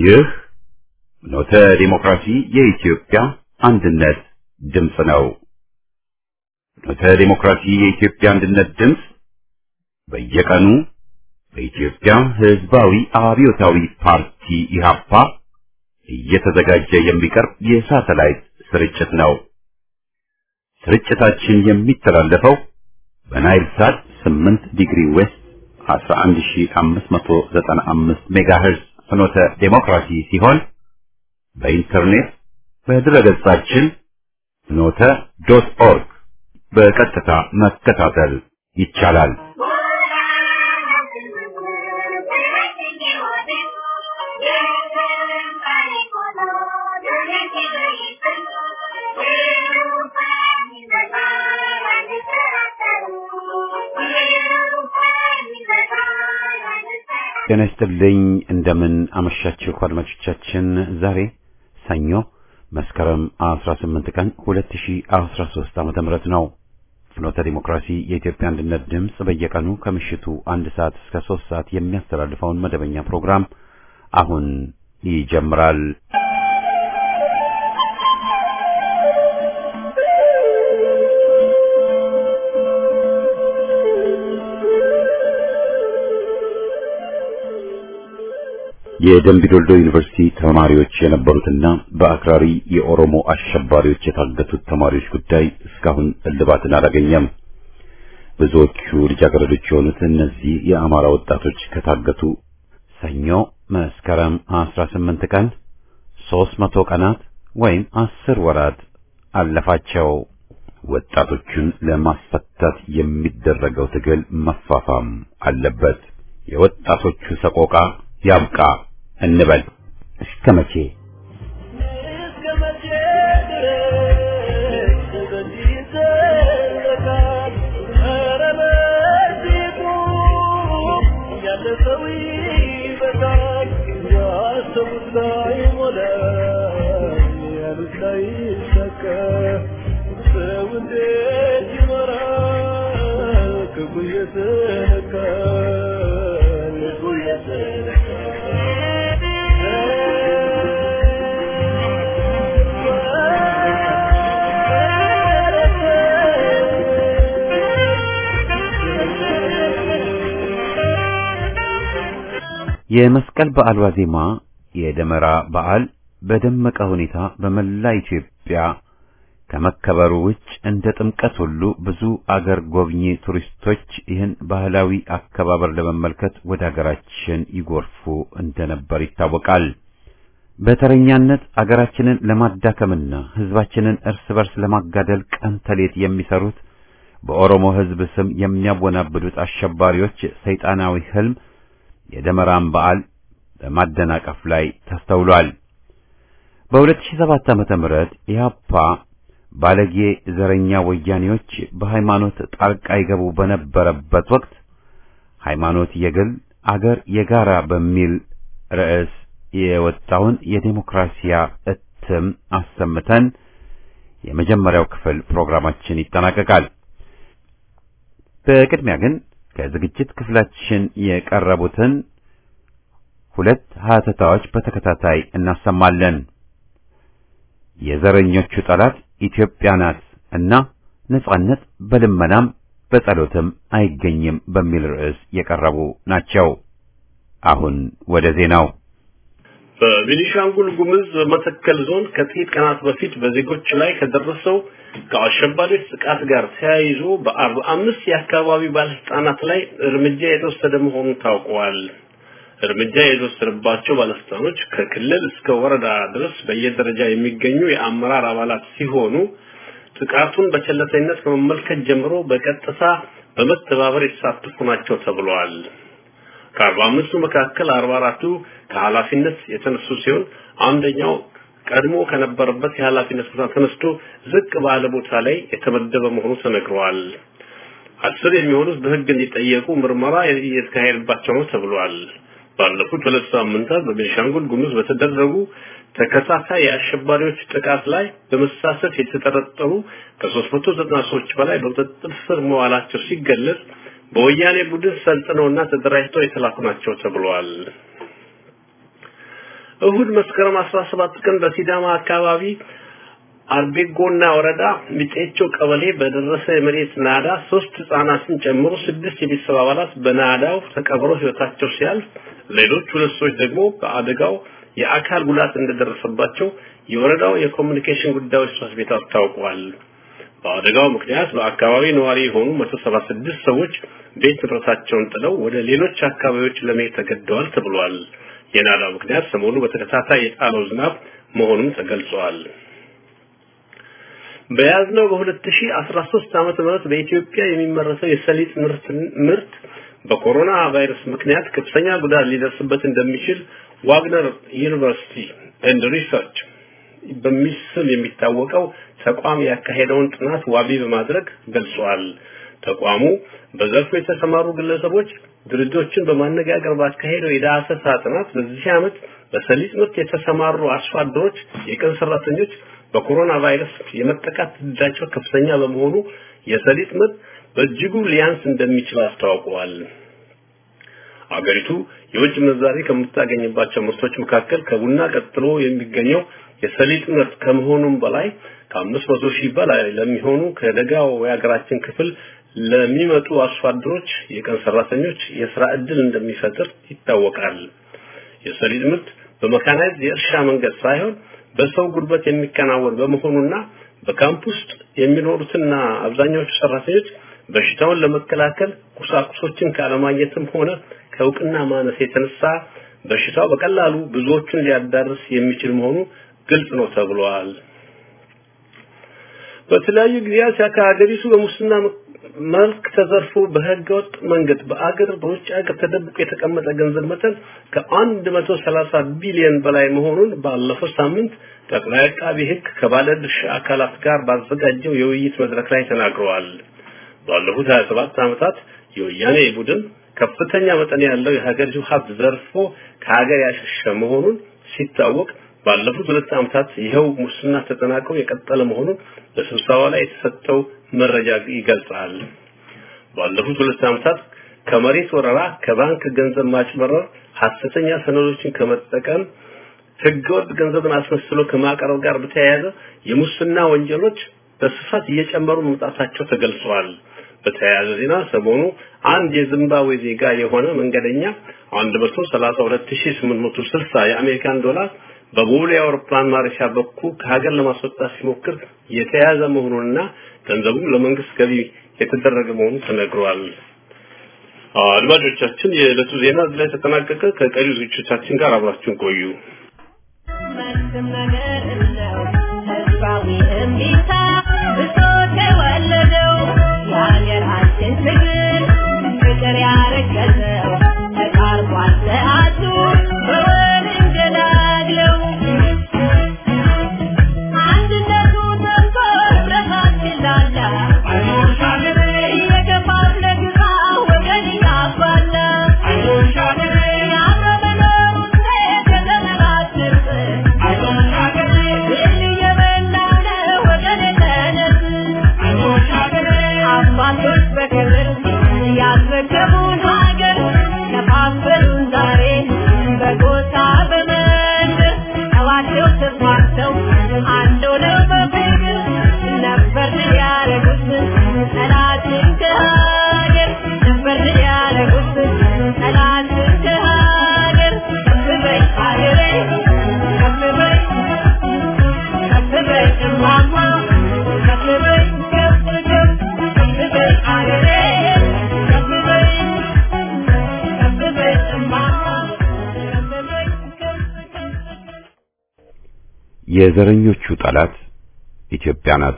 ይህ ኖተ ዲሞክራሲ የኢትዮጵያ አንድነት ድምፅ ነው። ኖተ ዲሞክራሲ የኢትዮጵያ አንድነት ድምፅ በየቀኑ በኢትዮጵያ ሕዝባዊ አብዮታዊ ፓርቲ ኢህአፓ እየተዘጋጀ የሚቀርብ የሳተላይት ስርጭት ነው። ስርጭታችን የሚተላለፈው በናይል ሳት 8 ዲግሪ ዌስት 11595 ሜጋሄርዝ ፍኖተ ዴሞክራሲ ሲሆን በኢንተርኔት በድረገጻችን ፍኖተ ዶት ኦርግ በቀጥታ መከታተል ይቻላል። ጤና ይስጥልኝ። እንደምን አመሻችሁ አድማጮቻችን። ዛሬ ሰኞ መስከረም 18 ቀን 2013 ዓመተ ምህረት ነው። ፍኖተ ዲሞክራሲ የኢትዮጵያ አንድነት ድምፅ በየቀኑ ከምሽቱ አንድ ሰዓት እስከ ሶስት ሰዓት የሚያስተላልፈውን መደበኛ ፕሮግራም አሁን ይጀምራል። የደምቢ ዶልዶ ዩኒቨርሲቲ ተማሪዎች የነበሩትና በአክራሪ የኦሮሞ አሸባሪዎች የታገቱት ተማሪዎች ጉዳይ እስካሁን እልባትን አላገኘም። ብዙዎቹ ልጃገረዶች የሆኑት እነዚህ የአማራ ወጣቶች ከታገቱ ሰኞ መስከረም 18 ቀን 300 ቀናት ወይም አስር ወራት አለፋቸው። ወጣቶቹን ለማስፈታት የሚደረገው ትግል መፋፋም አለበት። የወጣቶቹ ሰቆቃ ያብቃ እንበል። እስከ መቼ የመስቀል በዓል ዋዜማ የደመራ በዓል በደመቀ ሁኔታ በመላ ኢትዮጵያ ከመከበሩ ውጭ እንደ ጥምቀት ሁሉ ብዙ አገር ጎብኚ ቱሪስቶች ይህን ባህላዊ አከባበር ለመመልከት ወደ አገራችን ይጎርፉ እንደነበር ይታወቃል። በተረኛነት አገራችንን ለማዳከምና ሕዝባችንን እርስ በርስ ለማጋደል ቀን ተሌት የሚሰሩት በኦሮሞ ሕዝብ ስም የሚያወናብዱት አሸባሪዎች ሰይጣናዊ ህልም የደመራን በዓል በማደናቀፍ ላይ ተስተውሏል። በ2007 ዓመተ ምህረት ኢህአፓ ባለጌ ዘረኛ ወያኔዎች በሃይማኖት ጣልቃ ይገቡ በነበረበት ወቅት ሃይማኖት የግል አገር የጋራ በሚል ርዕስ የወጣውን የዴሞክራሲያ እትም አሰምተን የመጀመሪያው ክፍል ፕሮግራማችን ይጠናቀቃል። በቅድሚያ ግን ከዝግጅት ክፍላችን የቀረቡትን ሁለት ሀተታዎች በተከታታይ እናሰማለን። የዘረኞቹ ጠላት ኢትዮጵያ ናት እና ነጻነት በልመናም በጸሎትም አይገኝም በሚል ርዕስ የቀረቡ ናቸው። አሁን ወደ ዜናው። በቤኒሻንጉል ጉምዝ መተከል ዞን ከጥቂት ቀናት በፊት በዜጎች ላይ ከደረሰው ከአሸባሪዎች ጥቃት ጋር ተያይዞ በአርባ አምስት የአካባቢ ባለስልጣናት ላይ እርምጃ የተወሰደ መሆኑን ታውቋል። እርምጃ የተወሰደባቸው ባለስልጣኖች ከክልል እስከ ወረዳ ድረስ በየደረጃ የሚገኙ የአመራር አባላት ሲሆኑ ጥቃቱን በቸለተኝነት ከመመልከት ጀምሮ በቀጥታ በመተባበር የተሳተፉ ናቸው ተብለዋል። ከአርባ አምስቱ መካከል አርባ አራቱ ከኃላፊነት የተነሱ ሲሆን አንደኛው ቀድሞ ከነበረበት የኃላፊነት ቦታ ተነስቶ ዝቅ ባለ ቦታ ላይ የተመደበ መሆኑ ተነግረዋል። አስር የሚሆኑት በሕግ እንዲጠየቁ ምርመራ እየተካሄደባቸው ነው ተብሏል። ባለፉት ሁለት ሳምንታት በቤንሻንጉል ጉሙዝ በተደረጉ ተከታታይ የአሸባሪዎች ጥቃት ላይ በመሳተፍ የተጠረጠሩ ከ390 ሰዎች በላይ በቁጥጥር ስር መዋላቸው ሲገለጽ በወያኔ ቡድን ሰልጥነውና ተደራጅተው የተላኩ ናቸው ተብሏል። እሁድ መስከረም 17 ቀን በሲዳማ አካባቢ አርቤጎና ወረዳ ሚጤቾ ቀበሌ በደረሰ የመሬት ናዳ ሶስት ህጻናትን ጨምሮ ስድስት የቤተሰብ አባላት በናዳው ተቀብረው ህይወታቸው ሲያልፍ ሌሎች ሁለት ሰዎች ደግሞ በአደጋው የአካል ጉዳት እንደደረሰባቸው የወረዳው የኮሚኒኬሽን ጉዳዮች ጽሕፈት ቤት አስታውቋል። በአደጋው ምክንያት በአካባቢ ነዋሪ የሆኑ 176 ሰዎች ቤት ንብረታቸውን ጥለው ወደ ሌሎች አካባቢዎች ለመሄድ ተገደዋል ተብሏል። የናዳው ምክንያት ሰሞኑ በተከታታይ የጣለው ዝናብ መሆኑን ተገልጿል። በያዝነው በ2013 ዓመተ ምህረት በኢትዮጵያ የሚመረተው የሰሊጥ ምርት ምርት በኮሮና ቫይረስ ምክንያት ከፍተኛ ጉዳት ሊደርስበት እንደሚችል ዋግነር ዩኒቨርሲቲ ኤንድ ሪሰርች በሚል ስም የሚታወቀው ተቋም ያካሄደውን ጥናት ዋቢ በማድረግ ገልጿል። ተቋሙ በዘርፉ የተሰማሩ ግለሰቦች ድርጅቶችን በማነጋገር ባካሄደው የዳሰሳ ጥናት በዚህ ዓመት በሰሊጥ ምርት የተሰማሩ አርሶ አደሮች፣ የቀን ሰራተኞች በኮሮና ቫይረስ የመጠቃት ዕድላቸው ከፍተኛ በመሆኑ የሰሊጥ ምርት በእጅጉ ሊያንስ እንደሚችል አስታውቀዋል። አገሪቱ የውጭ ምንዛሪ ከምታገኝባቸው ምርቶች መካከል ከቡና ቀጥሎ የሚገኘው የሰሊጥ ምርት ከመሆኑም በላይ ከአምስት መቶ ሺህ በላይ ለሚሆኑ ከደጋው የሀገራችን ክፍል ለሚመጡ አርሶ አደሮች፣ የቀን ሰራተኞች የስራ ዕድል እንደሚፈጥር ይታወቃል። የሰሊጥ ምርት በመካናይዝድ የእርሻ መንገድ ሳይሆን በሰው ጉልበት የሚከናወን በመሆኑና በካምፕ ውስጥ የሚኖሩትና አብዛኛዎቹ ሰራተኞች በሽታውን ለመከላከል ቁሳቁሶችን ካለማግኘትም ሆነ ከእውቅና ማነስ የተነሳ በሽታው በቀላሉ ብዙዎቹን ሊያዳርስ የሚችል መሆኑ ግልጽ ነው ተብሏል። በተለያዩ ጊዜያት ከሀገሪቱ በሙስና መልክ ተዘርፎ በህገወጥ መንገድ በአገር በውጭ ሀገር ተደብቆ የተቀመጠ ገንዘብ መጠን ከአንድ መቶ ሰላሳ ቢሊዮን በላይ መሆኑን ባለፈው ሳምንት ጠቅላይ አቃቢ ህግ ከባለድርሻ አካላት ጋር ባዘጋጀው የውይይት መድረክ ላይ ተናግረዋል። ባለፉት 27 ዓመታት የወያኔ ቡድን ከፍተኛ መጠን ያለው የሀገሪቱ ሀብት ዘርፎ ከሀገር ያሸሸ መሆኑን ሲታወቅ ባለፉት ሁለት ዓመታት ይኸው ሙስና ተጠናክሮ የቀጠለ መሆኑን በስብሰባው ላይ የተሰጠው መረጃ ይገልጻል። ባለፉት ሁለት ዓመታት ከመሬት ወረራ፣ ከባንክ ገንዘብ ማጭበረር፣ ሐሰተኛ ሰነዶችን ከመጠቀም ህገወጥ ገንዘብን አስመስሎ ከማቅረብ ጋር በተያያዘ የሙስና ወንጀሎች በስፋት እየጨመሩ መምጣታቸው ተገልጿል። በተያያዘ ዜና ሰሞኑ አንድ የዚምባብዌ ዜጋ የሆነ መንገደኛ 132860 የአሜሪካን ዶላር በቦሌ አውሮፕላን ማረፊያ በኩል ከሀገር ለማስወጣት ሲሞክር የተያዘ መሆኑንና ገንዘቡም ለመንግስት ገቢ የተደረገ መሆኑ ተነግሯል። አድማጮቻችን፣ የዕለቱ ዜና እዚህ ላይ ተጠናቀቀ። ከቀሪ ዝግጅቶቻችን ጋር አብራችሁን ቆዩ። መልስም ነገር ነው ህዝባዊ እምቢታ ብሶት የወለደው የሀገራችን ትግል ፍቅር ያረገዘው ተቃርቧል ሰዓቱ በወል እንገላግለው አንድነቱ ጠንቶ ህብረታችን ላላ እየገፋለ ግራ ወገን ያባላ አብረ መኖሩ ሴት የተመራችር አባቶች በክብር ያስረከቡን ሀገር ከፋፈሉን ዛሬ በጎሳ በመንደር ጠባቸው ተስማምተው አንድ ሆነው በፍቅር ነበር ያረጉት ጠላትን ከሀገር ነበር ያረጉት ጠላትን ከሀገር ከፍ በይ ሀገሬ ከፍ በይ ከፍ በይ እማማ ከፍ በይ ከፍ ከፍ ከፍ በይ ሀገሬ ከፍ በይ ከፍ በይ እማማ ከፍ በይ ከፍ ከፍ የዘረኞቹ ጠላት ኢትዮጵያ ናት።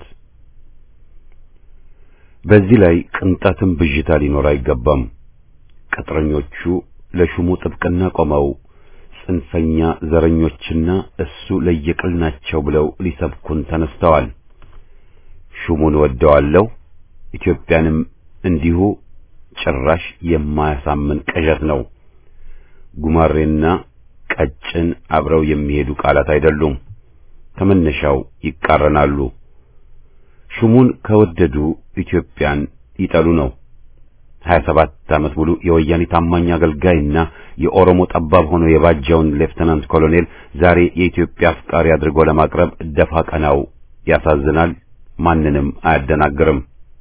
በዚህ ላይ ቅንጣትም ብዥታ ሊኖር አይገባም። ቅጥረኞቹ ለሹሙ ጥብቅና ቆመው ጽንፈኛ ዘረኞችና እሱ ለየቅል ናቸው ብለው ሊሰብኩን ተነስተዋል። ሹሙን ወደዋለሁ፣ ኢትዮጵያንም እንዲሁ ጭራሽ የማያሳምን ቅዠት ነው። ጉማሬና ቀጭን አብረው የሚሄዱ ቃላት አይደሉም። ከመነሻው ይቃረናሉ። ሹሙን ከወደዱ ኢትዮጵያን ይጠሉ ነው። 27 ዓመት ሙሉ የወያኔ ታማኝ አገልጋይና የኦሮሞ ጠባብ ሆኖ የባጀውን ሌፍተናንት ኮሎኔል ዛሬ የኢትዮጵያ አፍቃሪ አድርጎ ለማቅረብ ደፋ ቀናው ያሳዝናል፣ ማንንም አያደናግርም።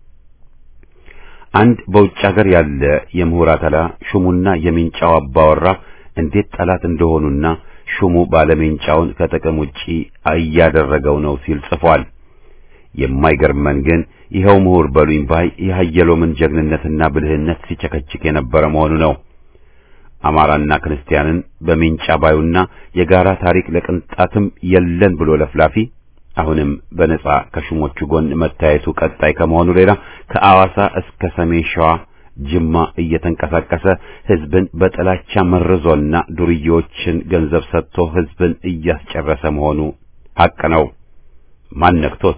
አንድ በውጭ ሀገር ያለ የምሁር አተላ ሹሙና የሚንጫው አባወራ እንዴት ጠላት እንደሆኑና ሹሙ ባለሜንጫውን ከጥቅም ውጪ እያደረገው ነው ሲል ጽፏል። የማይገርመን ግን ይኸው ምሁር በሉኝ ባይ የሀየሎምን ጀግንነትና ብልህነት ሲቸከችክ የነበረ መሆኑ ነው። አማራና ክርስቲያንን በሜንጫ ባዩና የጋራ ታሪክ ለቅንጣትም የለን ብሎ ለፍላፊ አሁንም በነጻ ከሹሞቹ ጎን መታየቱ ቀጣይ ከመሆኑ ሌላ ከአዋሳ እስከ ሰሜን ሸዋ ጅማ እየተንቀሳቀሰ ህዝብን በጥላቻ መርዞና ዱርዬዎችን ገንዘብ ሰጥቶ ህዝብን እያስጨረሰ መሆኑ ሐቅ ነው። ማን ነክቶት?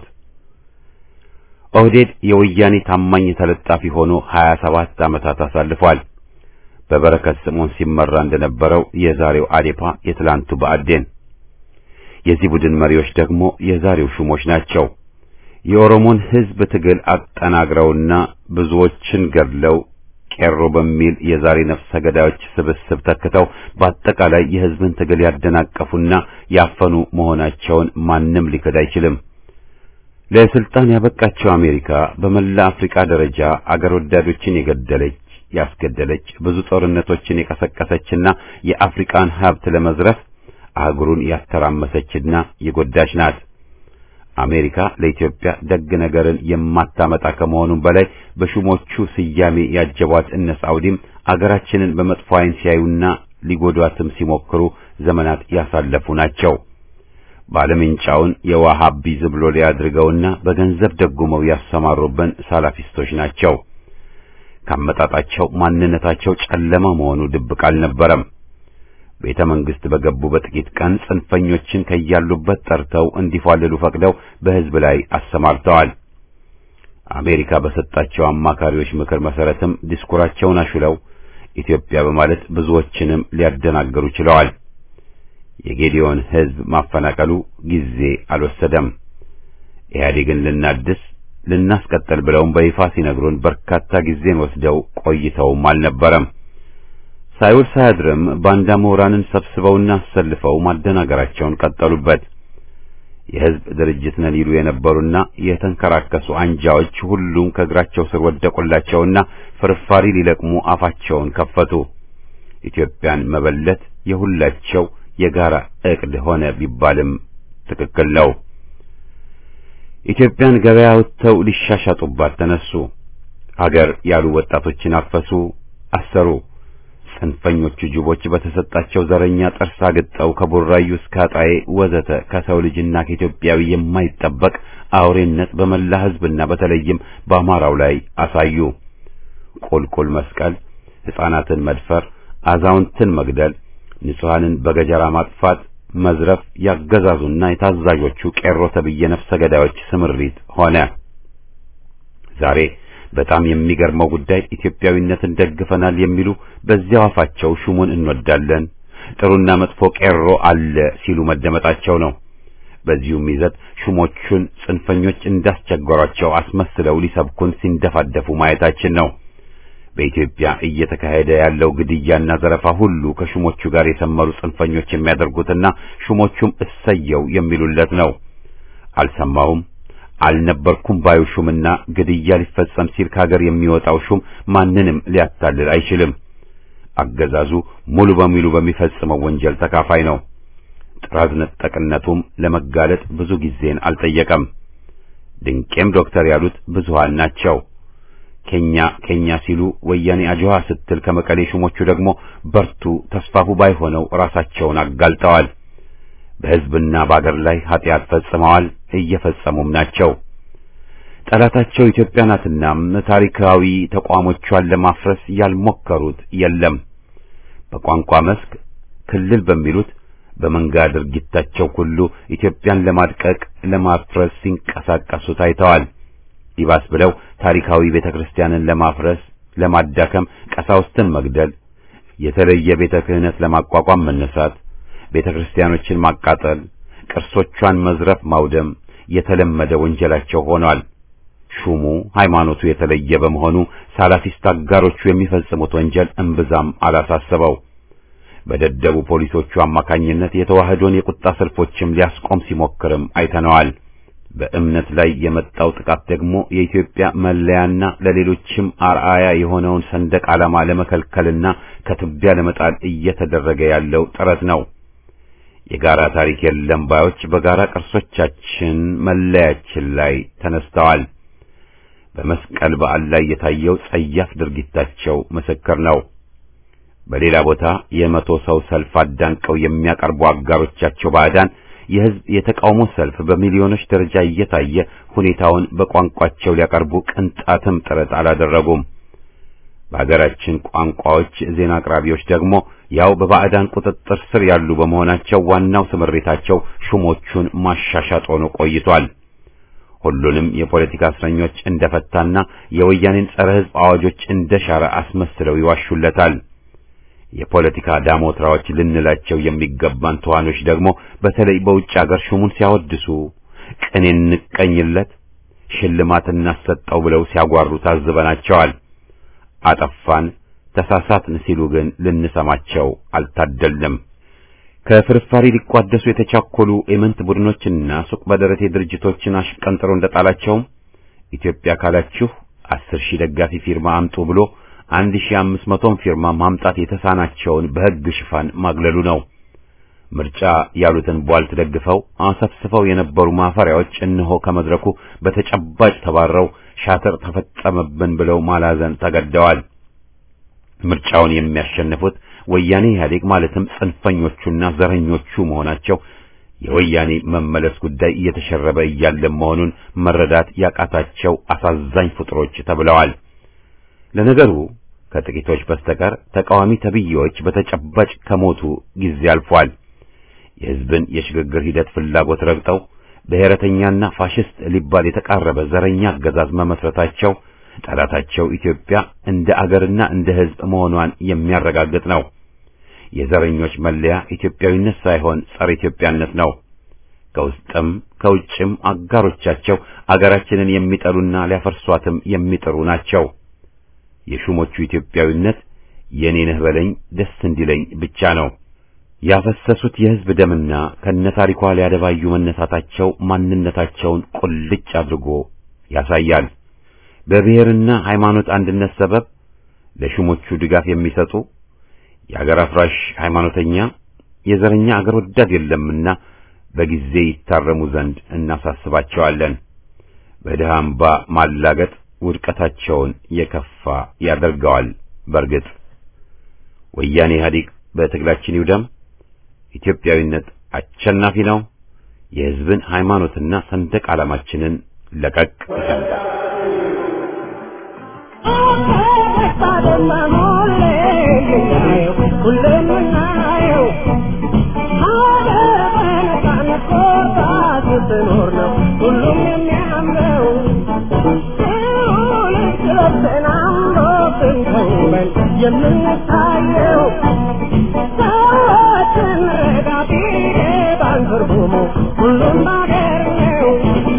ኦህዴድ የወያኔ ታማኝ ተለጣፊ ሆኖ 27 ዓመታት አሳልፏል። በበረከት ስምዖን ሲመራ እንደነበረው የዛሬው አዴፓ የትላንቱ ብአዴን። የዚህ ቡድን መሪዎች ደግሞ የዛሬው ሹሞች ናቸው። የኦሮሞን ህዝብ ትግል አጠናግረውና ብዙዎችን ገድለው ቄሮ በሚል የዛሬ ነፍሰ ገዳዮች ስብስብ ተክተው በአጠቃላይ የህዝብን ትግል ያደናቀፉና ያፈኑ መሆናቸውን ማንም ሊክድ አይችልም። ለስልጣን ያበቃቸው አሜሪካ በመላ አፍሪካ ደረጃ አገር ወዳዶችን የገደለች ያስገደለች ብዙ ጦርነቶችን የቀሰቀሰችና የአፍሪካን ሀብት ለመዝረፍ አህጉሩን ያተራመሰችና የጎዳች ናት። አሜሪካ ለኢትዮጵያ ደግ ነገርን የማታመጣ ከመሆኑም በላይ በሹሞቹ ስያሜ ያጀቧት እነ ሳውዲም አገራችንን በመጥፎ ዓይን ሲያዩና ሊጎዷትም ሲሞክሩ ዘመናት ያሳለፉ ናቸው። ባለምንጫውን የዋሃቢ ዝብሎ ሊያድርገውና በገንዘብ ደጉመው ያሰማሩብን ሳላፊስቶች ናቸው። ካመጣጣቸው ማንነታቸው ጨለማ መሆኑ ድብቅ አልነበረም። ቤተ መንግስት በገቡ በጥቂት ቀን ጽንፈኞችን ከያሉበት ጠርተው እንዲፏልሉ ፈቅደው በህዝብ ላይ አሰማርተዋል። አሜሪካ በሰጣቸው አማካሪዎች ምክር መሰረትም ዲስኩራቸውን አሹለው ኢትዮጵያ በማለት ብዙዎችንም ሊያደናገሩ ችለዋል። የጌዲዮን ህዝብ ማፈናቀሉ ጊዜ አልወሰደም። ኢህአዴግን ልናድስ ልናስቀጥል ብለውም በይፋ ሲነግሩን በርካታ ጊዜን ወስደው ቆይተውም አልነበረም። ሳይውል ሳያድርም ባንዳ ምሁራንን ሰብስበውና አሰልፈው ማደናገራቸውን ቀጠሉበት። የህዝብ ድርጅት ነን ይሉ የነበሩና የተንከራከሱ አንጃዎች ሁሉም ከእግራቸው ስር ወደቁላቸውና ፍርፋሪ ሊለቅሙ አፋቸውን ከፈቱ። ኢትዮጵያን መበለት የሁላቸው የጋራ ዕቅድ ሆነ ቢባልም ትክክል ነው። ኢትዮጵያን ገበያ ወጥተው ሊሻሻጡባት ተነሱ። ሀገር ያሉ ወጣቶችን አፈሱ፣ አሰሩ። ጽንፈኞቹ ጅቦች በተሰጣቸው ዘረኛ ጥርስ አግጠው ከቡራዩ እስከ አጣዬ ወዘተ ከሰው ልጅና ከኢትዮጵያዊ የማይጠበቅ አውሬነት በመላ ህዝብና በተለይም በአማራው ላይ አሳዩ። ቁልቁል መስቀል፣ ሕፃናትን መድፈር፣ አዛውንትን መግደል፣ ንጹሐንን በገጀራ ማጥፋት፣ መዝረፍ ያገዛዙና የታዛዦቹ ቄሮ ተብዬ ነፍሰ ገዳዮች ስምሪት ሆነ። ዛሬ በጣም የሚገርመው ጉዳይ ኢትዮጵያዊነትን ደግፈናል የሚሉ በዚያው አፋቸው ሹሙን እንወዳለን፣ ጥሩና መጥፎ ቄሮ አለ ሲሉ መደመጣቸው ነው። በዚሁም ይዘት ሹሞቹን ጽንፈኞች እንዳስቸገሯቸው አስመስለው ሊሰብኩን ሲንደፋደፉ ማየታችን ነው። በኢትዮጵያ እየተካሄደ ያለው ግድያና ዘረፋ ሁሉ ከሹሞቹ ጋር የሰመሩ ጽንፈኞች የሚያደርጉትና ሹሞቹም እሰየው የሚሉለት ነው። አልሰማሁም አልነበርኩም ባዩ ሹምና ግድያ ሊፈጸም ሲል ከሀገር የሚወጣው ሹም ማንንም ሊያታልል አይችልም። አገዛዙ ሙሉ በሙሉ በሚፈጽመው ወንጀል ተካፋይ ነው። ጥራዝ ነጠቅነቱም ለመጋለጥ ብዙ ጊዜን አልጠየቀም። ድንቄም ዶክተር ያሉት ብዙሃን ናቸው። ኬኛ ኬኛ ሲሉ ወያኔ አጅዋ ስትል ከመቀሌ ሹሞቹ ደግሞ በርቱ ተስፋፉ ባይሆነው ራሳቸውን አጋልጠዋል። በሕዝብና በአገር ላይ ኃጢአት ፈጽመዋል፣ እየፈጸሙም ናቸው። ጠላታቸው ኢትዮጵያ ናትና ታሪካዊ ተቋሞቿን ለማፍረስ ያልሞከሩት የለም። በቋንቋ መስክ ክልል በሚሉት በመንጋ ድርጊታቸው ሁሉ ኢትዮጵያን ለማድቀቅ ለማፍረስ ሲንቀሳቀሱ ታይተዋል። ይባስ ብለው ታሪካዊ ቤተክርስቲያንን ለማፍረስ ለማዳከም ቀሳውስትን መግደል፣ የተለየ ቤተ ክህነት ለማቋቋም መነሳት፣ ቤተ ክርስቲያኖችን ማቃጠል፣ ቅርሶቿን መዝረፍ፣ ማውደም የተለመደ ወንጀላቸው ሆኗል። ሹሙ ሃይማኖቱ የተለየ በመሆኑ ሳላፊስት አጋሮቹ የሚፈጽሙት ወንጀል እምብዛም አላሳሰበው። በደደቡ ፖሊሶቹ አማካኝነት የተዋህዶን የቁጣ ሰልፎችም ሊያስቆም ሲሞክርም አይተነዋል። በእምነት ላይ የመጣው ጥቃት ደግሞ የኢትዮጵያ መለያና ለሌሎችም አርአያ የሆነውን ሰንደቅ ዓላማ ለመከልከልና ከትቢያ ለመጣል እየተደረገ ያለው ጥረት ነው። የጋራ ታሪክ የለም ባዮች በጋራ ቅርሶቻችን መለያችን ላይ ተነስተዋል። በመስቀል በዓል ላይ የታየው ጸያፍ ድርጊታቸው ምስክር ነው። በሌላ ቦታ የመቶ ሰው ሰልፍ አዳንቀው የሚያቀርቡ አጋሮቻቸው ባዕዳን የሕዝብ የተቃውሞ ሰልፍ በሚሊዮኖች ደረጃ እየታየ ሁኔታውን በቋንቋቸው ሊያቀርቡ ቅንጣትም ጥረት አላደረጉም። በሀገራችን ቋንቋዎች ዜና አቅራቢዎች ደግሞ ያው በባዕዳን ቁጥጥር ስር ያሉ በመሆናቸው ዋናው ስምሬታቸው ሹሞቹን ማሻሻጥ ሆኖ ቆይቷል። ሁሉንም የፖለቲካ እስረኞች እንደፈታና የወያኔን ጸረ ሕዝብ አዋጆች እንደሻረ አስመስለው ይዋሹለታል። የፖለቲካ ዳሞትራዎች ልንላቸው የሚገባን ተዋኖች ደግሞ በተለይ በውጭ ሀገር ሹሙን ሲያወድሱ ቅኔ እንቀኝለት፣ ሽልማት እናሰጠው ብለው ሲያጓሩ ታዝበናቸዋል። አጠፋን፣ ተሳሳትን ሲሉ ግን ልንሰማቸው አልታደልንም። ከፍርፋሪ ሊቋደሱ የተቻኮሉ ኤመንት ቡድኖችና ሱቅ በደረቴ ድርጅቶችን አሽቀንጥሮ እንደጣላቸውም ኢትዮጵያ ካላችሁ አስር ሺህ ደጋፊ ፊርማ አምጡ ብሎ አንድ ሺህ አምስት መቶን ፊርማ ማምጣት የተሳናቸውን በሕግ ሽፋን ማግለሉ ነው። ምርጫ ያሉትን ቧልት ደግፈው አሰፍስፈው የነበሩ ማፈሪያዎች እነሆ ከመድረኩ በተጨባጭ ተባረው ሻጥር ተፈጸመብን ብለው ማላዘን ተገደዋል። ምርጫውን የሚያሸንፉት ወያኔ ኢህአዴግ ማለትም ጽንፈኞቹና ዘረኞቹ መሆናቸው የወያኔ መመለስ ጉዳይ እየተሸረበ እያለ መሆኑን መረዳት ያቃታቸው አሳዛኝ ፍጥሮች ተብለዋል። ለነገሩ ከጥቂቶች በስተቀር ተቃዋሚ ተብዬዎች በተጨባጭ ከሞቱ ጊዜ አልፏል። የሕዝብን የሽግግር ሂደት ፍላጎት ረግጠው ብሔረተኛና ፋሽስት ሊባል የተቃረበ ዘረኛ አገዛዝ መመስረታቸው ጠላታቸው ኢትዮጵያ እንደ አገርና እንደ ሕዝብ መሆኗን የሚያረጋግጥ ነው። የዘረኞች መለያ ኢትዮጵያዊነት ሳይሆን ጸረ ኢትዮጵያነት ነው። ከውስጥም ከውጭም አጋሮቻቸው አገራችንን የሚጠሉና ሊያፈርሷትም የሚጥሩ ናቸው። የሹሞቹ ኢትዮጵያዊነት የኔ ነህ በለኝ ደስ እንዲለኝ ብቻ ነው። ያፈሰሱት የሕዝብ ደምና ከነታሪኳ ሊያደባዩ መነሳታቸው ማንነታቸውን ቁልጭ አድርጎ ያሳያል። በብሔርና ሃይማኖት አንድነት ሰበብ ለሹሞቹ ድጋፍ የሚሰጡ የአገር አፍራሽ ሃይማኖተኛ፣ የዘረኛ አገር ወዳድ የለምና በጊዜ ይታረሙ ዘንድ እናሳስባቸዋለን። በድሃ አምባ ማላገጥ ውድቀታቸውን የከፋ ያደርገዋል። በርግጥ ወያኔ ኢህአዴግ በትግላችን ይውደም። ኢትዮጵያዊነት አሸናፊ ነው። የሕዝብን ሃይማኖትና ሰንደቅ ዓላማችንን ለቀቅ ይሰንዳል። ሁሉም የሚያምረው የምንታየው ሰዎችን ረዳቴ ባንትርጉሙ ሁሉም ባገር ነው።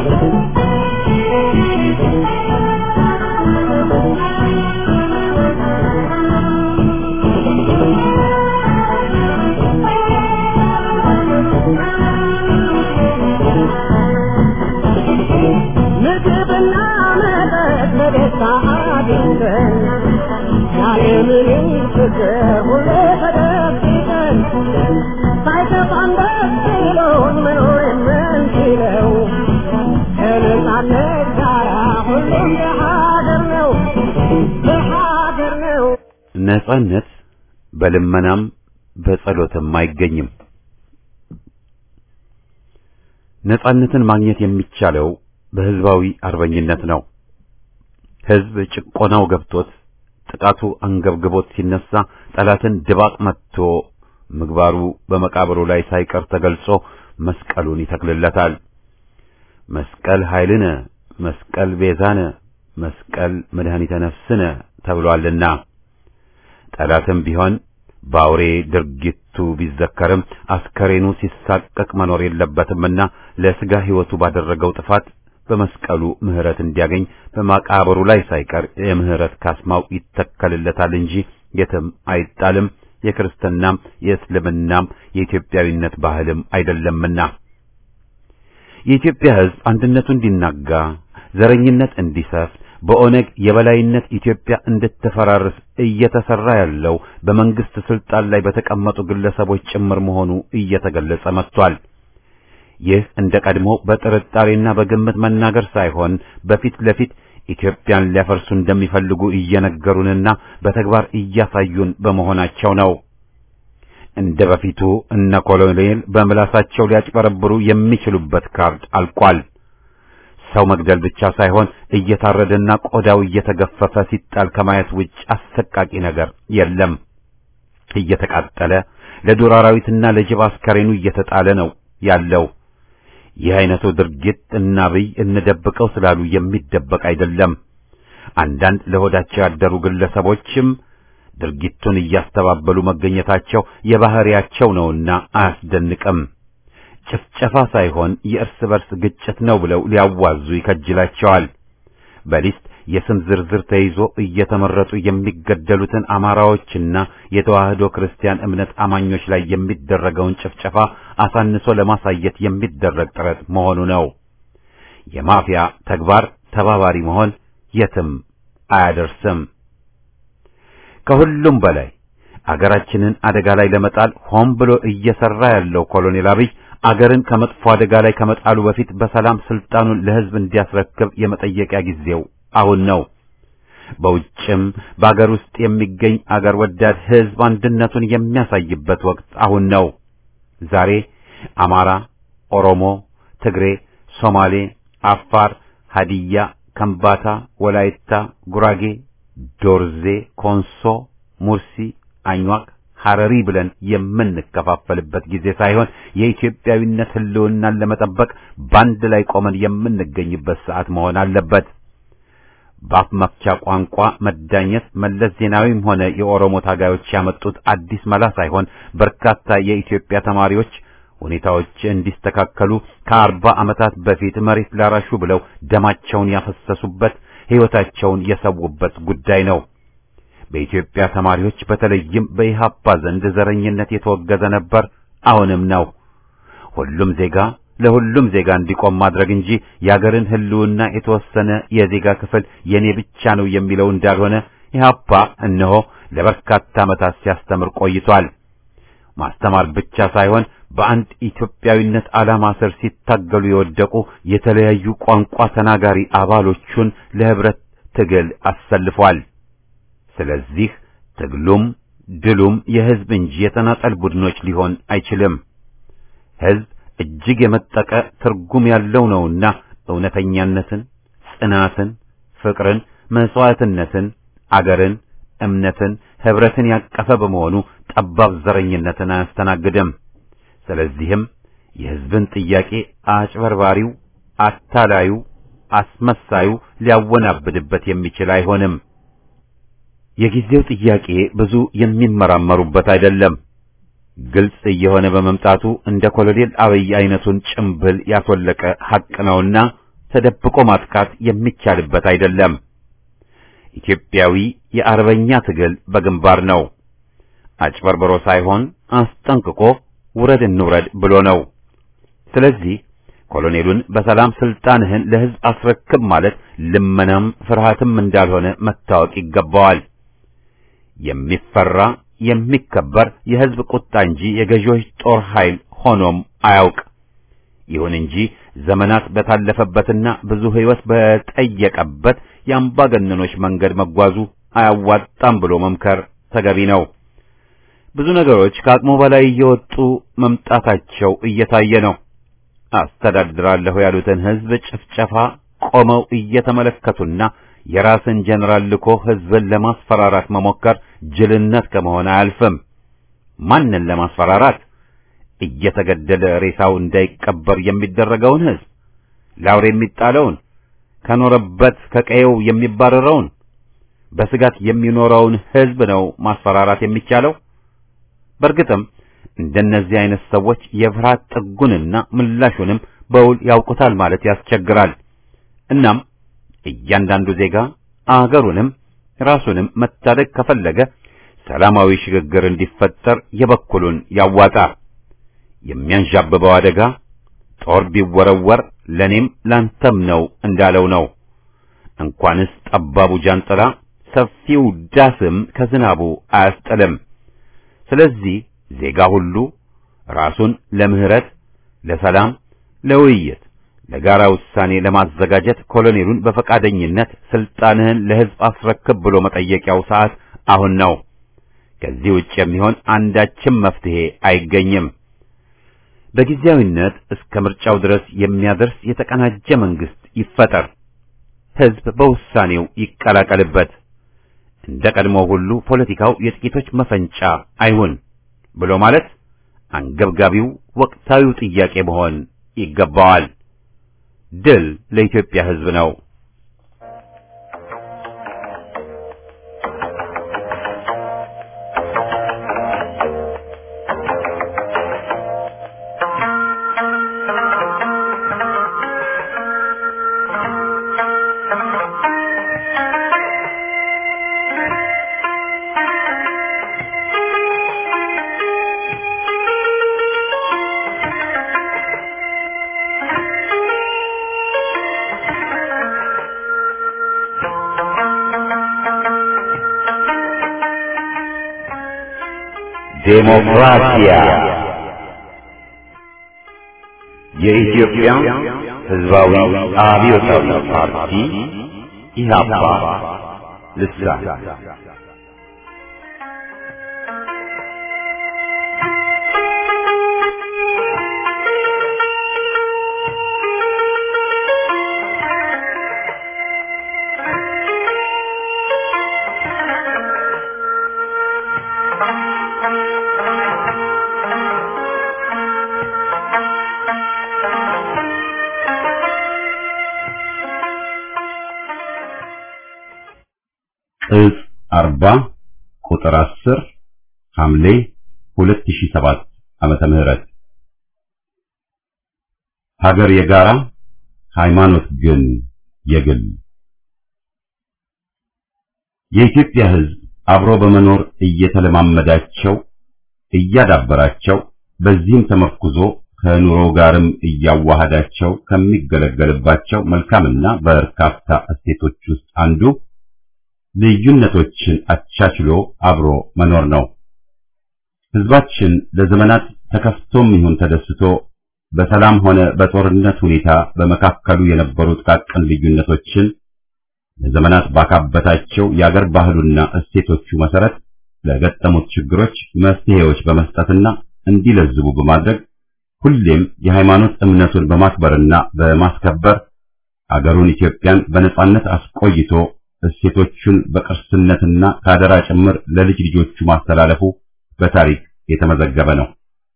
ምግብና መጠጥ በደስታ አግኝተን ያለምንም ችግር ሁሌ ተደብቀን ሳይከፋን ደስ ብሎን መኖር የምንችለው ከነጻነት ጋራ ሁሉም በሀገር ነው በሀገር ነው። ነጻነት በልመናም በጸሎትም አይገኝም። ነጻነትን ማግኘት የሚቻለው በህዝባዊ አርበኝነት ነው። ህዝብ ጭቆናው ገብቶት ጥቃቱ አንገብግቦት ሲነሳ ጠላትን ድባቅ መትቶ ምግባሩ በመቃብሩ ላይ ሳይቀር ተገልጾ መስቀሉን ይተክልለታል። መስቀል ኃይልነ፣ መስቀል ቤዛነ፣ መስቀል መድኃኒተ ነፍስነ ተብሏልና ጠላትም ቢሆን በአውሬ ድርጊቱ ቢዘከርም አስከሬኑ ሲሳቀቅ መኖር የለበትምና ለስጋ ሕይወቱ ባደረገው ጥፋት በመስቀሉ ምህረት እንዲያገኝ በማቃብሩ ላይ ሳይቀር የምህረት ካስማው ይተከልለታል እንጂ የትም አይጣልም። የክርስትናም የእስልምናም የኢትዮጵያዊነት ባህልም አይደለምና የኢትዮጵያ ሕዝብ አንድነቱ እንዲናጋ፣ ዘረኝነት እንዲሰፍ፣ በኦነግ የበላይነት ኢትዮጵያ እንድትፈራርስ እየተሰራ ያለው በመንግስት ስልጣን ላይ በተቀመጡ ግለሰቦች ጭምር መሆኑ እየተገለጸ መጥቷል። ይህ እንደ ቀድሞ በጥርጣሬና በግምት መናገር ሳይሆን በፊት ለፊት ኢትዮጵያን ሊያፈርሱ እንደሚፈልጉ እየነገሩንና በተግባር እያሳዩን በመሆናቸው ነው። እንደ በፊቱ እነ ኮሎኔል በምላሳቸው ሊያጭበረብሩ የሚችሉበት ካርድ አልቋል። ሰው መግደል ብቻ ሳይሆን እየታረደና ቆዳው እየተገፈፈ ሲጣል ከማየት ውጭ አሰቃቂ ነገር የለም። እየተቃጠለ ለዱር አራዊትና ለጅብ አስከሬኑ እየተጣለ ነው ያለው። ይህ አይነቱ ድርጊት እና አብይ እንደብቀው ስላሉ የሚደበቅ አይደለም። አንዳንድ ለሆዳቸው ያደሩ ግለሰቦችም ድርጊቱን እያስተባበሉ መገኘታቸው የባህሪያቸው ነውና አያስደንቅም። ጭፍጨፋ ሳይሆን የእርስ በርስ ግጭት ነው ብለው ሊያዋዙ ይከጅላቸዋል። በሊስት የስም ዝርዝር ተይዞ እየተመረጡ የሚገደሉትን አማራዎችና የተዋህዶ ክርስቲያን እምነት አማኞች ላይ የሚደረገውን ጭፍጨፋ አሳንሶ ለማሳየት የሚደረግ ጥረት መሆኑ ነው። የማፊያ ተግባር ተባባሪ መሆን የትም አያደርስም። ከሁሉም በላይ አገራችንን አደጋ ላይ ለመጣል ሆን ብሎ እየሰራ ያለው ኮሎኔል አብይ አገርን ከመጥፎ አደጋ ላይ ከመጣሉ በፊት በሰላም ስልጣኑን ለሕዝብ እንዲያስረክብ የመጠየቂያ ጊዜው አሁን ነው። በውጭም በአገር ውስጥ የሚገኝ አገር ወዳድ ሕዝብ አንድነቱን የሚያሳይበት ወቅት አሁን ነው። ዛሬ አማራ፣ ኦሮሞ፣ ትግሬ፣ ሶማሌ፣ አፋር፣ ሀዲያ፣ ከምባታ፣ ወላይታ፣ ጉራጌ፣ ዶርዜ፣ ኮንሶ፣ ሙርሲ፣ አኝዋክ ሐረሪ ብለን የምንከፋፈልበት ጊዜ ሳይሆን የኢትዮጵያዊነት ሕልውናን ለመጠበቅ ባንድ ላይ ቆመን የምንገኝበት ሰዓት መሆን አለበት። በአፍ መፍቻ ቋንቋ መዳኘት መለስ ዜናዊም ሆነ የኦሮሞ ታጋዮች ያመጡት አዲስ መላ ሳይሆን በርካታ የኢትዮጵያ ተማሪዎች ሁኔታዎች እንዲስተካከሉ ከአርባ ዓመታት በፊት መሬት ላራሹ ብለው ደማቸውን ያፈሰሱበት ሕይወታቸውን የሰዉበት ጉዳይ ነው። በኢትዮጵያ ተማሪዎች በተለይም በኢሃፓ ዘንድ ዘረኝነት የተወገዘ ነበር፣ አሁንም ነው። ሁሉም ዜጋ ለሁሉም ዜጋ እንዲቆም ማድረግ እንጂ የአገርን ሕልውና የተወሰነ የዜጋ ክፍል የኔ ብቻ ነው የሚለው እንዳልሆነ ኢሃፓ እነሆ ለበርካታ ዓመታት ሲያስተምር ቆይቷል። ማስተማር ብቻ ሳይሆን በአንድ ኢትዮጵያዊነት ዓላማ ስር ሲታገሉ የወደቁ የተለያዩ ቋንቋ ተናጋሪ አባሎቹን ለህብረት ትግል አሰልፏል። ስለዚህ ትግሉም ድሉም የህዝብ እንጂ የተናጠል ቡድኖች ሊሆን አይችልም። ህዝብ እጅግ የመጠቀ ትርጉም ያለው ነውና እውነተኛነትን፣ ጽናትን፣ ፍቅርን፣ መስዋዕትነትን፣ አገርን፣ እምነትን፣ ህብረትን ያቀፈ በመሆኑ ጠባብ ዘረኝነትን አያስተናግድም። ስለዚህም የህዝብን ጥያቄ አጭበርባሪው፣ አታላዩ፣ አስመሳዩ ሊያወናብድበት የሚችል አይሆንም። የጊዜው ጥያቄ ብዙ የሚመራመሩበት አይደለም። ግልጽ እየሆነ በመምጣቱ እንደ ኮሎኔል አብይ አይነቱን ጭምብል ያስወለቀ ሐቅ ነውና ተደብቆ ማጥቃት የሚቻልበት አይደለም። ኢትዮጵያዊ የአርበኛ ትግል በግንባር ነው። አጭበርብሮ ሳይሆን አስጠንቅቆ ውረድ እንውረድ ብሎ ነው። ስለዚህ ኮሎኔሉን በሰላም ስልጣንህን ለህዝብ አስረክብ ማለት ልመናም ፍርሃትም እንዳልሆነ መታወቅ ይገባዋል። የሚፈራ የሚከበር የህዝብ ቁጣ እንጂ የገዢዎች ጦር ኃይል ሆኖም አያውቅ። ይሁን እንጂ ዘመናት በታለፈበትና ብዙ ህይወት በጠየቀበት የአምባገነኖች መንገድ መጓዙ አያዋጣም ብሎ መምከር ተገቢ ነው። ብዙ ነገሮች ከአቅሙ በላይ እየወጡ መምጣታቸው እየታየ ነው። አስተዳድራለሁ ያሉትን ህዝብ ጭፍጨፋ ቆመው እየተመለከቱና የራስን ጀነራል ልኮ ህዝብን ለማስፈራራት መሞከር ጅልነት ከመሆን አያልፍም። ማንን ለማስፈራራት? እየተገደለ ሬሳው እንዳይቀበር የሚደረገውን ህዝብ፣ ለአውሬ የሚጣለውን፣ ከኖረበት ከቀየው የሚባረረውን፣ በስጋት የሚኖረውን ህዝብ ነው ማስፈራራት የሚቻለው። በእርግጥም እንደነዚህ አይነት ሰዎች የፍርሃት ጥጉንና ምላሹንም በውል ያውቁታል ማለት ያስቸግራል። እናም እያንዳንዱ ዜጋ አገሩንም ራሱንም መታደግ ከፈለገ ሰላማዊ ሽግግር እንዲፈጠር የበኩሉን ያዋጣ። የሚያንዣብበው አደጋ ጦር ቢወረወር ለኔም ላንተም ነው እንዳለው ነው። እንኳንስ ጠባቡ ጃንጥላ ሰፊው ዳስም ከዝናቡ አያስጥልም። ስለዚህ ዜጋ ሁሉ ራሱን ለምህረት፣ ለሰላም፣ ለውይይት፣ ለጋራ ውሳኔ ለማዘጋጀት ኮሎኔሉን በፈቃደኝነት ስልጣንህን ለሕዝብ አስረክብ ብሎ መጠየቂያው ሰዓት አሁን ነው። ከዚህ ውጭ የሚሆን አንዳችም መፍትሄ አይገኝም። በጊዜያዊነት እስከ ምርጫው ድረስ የሚያደርስ የተቀናጀ መንግስት ይፈጠር። ሕዝብ በውሳኔው ይቀላቀልበት። እንደ ቀድሞ ሁሉ ፖለቲካው የጥቂቶች መፈንጫ አይሁን ብሎ ማለት አንገብጋቢው ወቅታዊው ጥያቄ መሆን ይገባዋል። ድል ለኢትዮጵያ ሕዝብ ነው። ዴሞክራሲያ የኢትዮጵያ ሕዝባዊ አብዮታዊ ፓርቲ ኢህአፓ ልሳን ቅጽ 40 ቁጥር 10 ሐምሌ 2007 ዓመተ ምህረት ሀገር የጋራ ሃይማኖት ግን የግል የኢትዮጵያ ሕዝብ አብሮ በመኖር እየተለማመዳቸው እያዳበራቸው በዚህም ተመርኩዞ ከኑሮ ጋርም እያዋሃዳቸው ከሚገለገልባቸው መልካምና በርካታ እሴቶች ውስጥ አንዱ ልዩነቶችን አቻችሎ አብሮ መኖር ነው። ሕዝባችን ለዘመናት ተከፍቶም ይሁን ተደስቶ በሰላም ሆነ በጦርነት ሁኔታ በመካከሉ የነበሩ ጥቃቅን ልዩነቶችን ለዘመናት ባካበታቸው የአገር ባህሉና እሴቶቹ መሰረት ለገጠሙት ችግሮች መፍትሄዎች በመስጠትና እንዲለዝቡ በማድረግ ሁሌም የሃይማኖት እምነቱን በማክበርና በማስከበር አገሩን ኢትዮጵያን በነጻነት አስቆይቶ እሴቶቹን በቅርስነትና ከአደራ ጭምር ለልጅ ልጆቹ ማስተላለፉ በታሪክ የተመዘገበ ነው።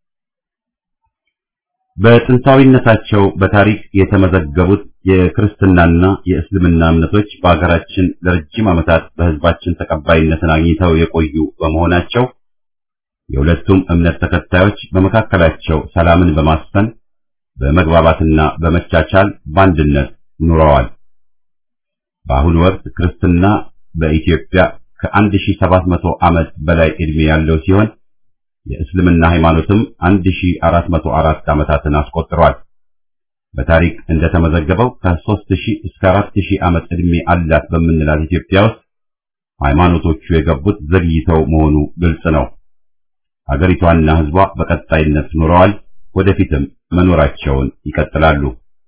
በጥንታዊነታቸው በታሪክ የተመዘገቡት የክርስትናና የእስልምና እምነቶች በአገራችን ለረጅም ዓመታት በሕዝባችን ተቀባይነትን አግኝተው የቆዩ በመሆናቸው የሁለቱም እምነት ተከታዮች በመካከላቸው ሰላምን በማስፈን በመግባባትና በመቻቻል በአንድነት ኑረዋል። በአሁኑ ወቅት ክርስትና በኢትዮጵያ ከ1700 ዓመት በላይ ዕድሜ ያለው ሲሆን የእስልምና ሃይማኖትም 1404 ዓመታትን አስቆጥሯል። በታሪክ እንደተመዘገበው ከ3000 እስከ 4000 ዓመት ዕድሜ አላት በምንላት ኢትዮጵያ ውስጥ ሃይማኖቶቹ የገቡት ዘግይተው መሆኑ ግልጽ ነው። አገሪቷና ሕዝቧ በቀጣይነት ኑረዋል፣ ወደፊትም መኖራቸውን ይቀጥላሉ።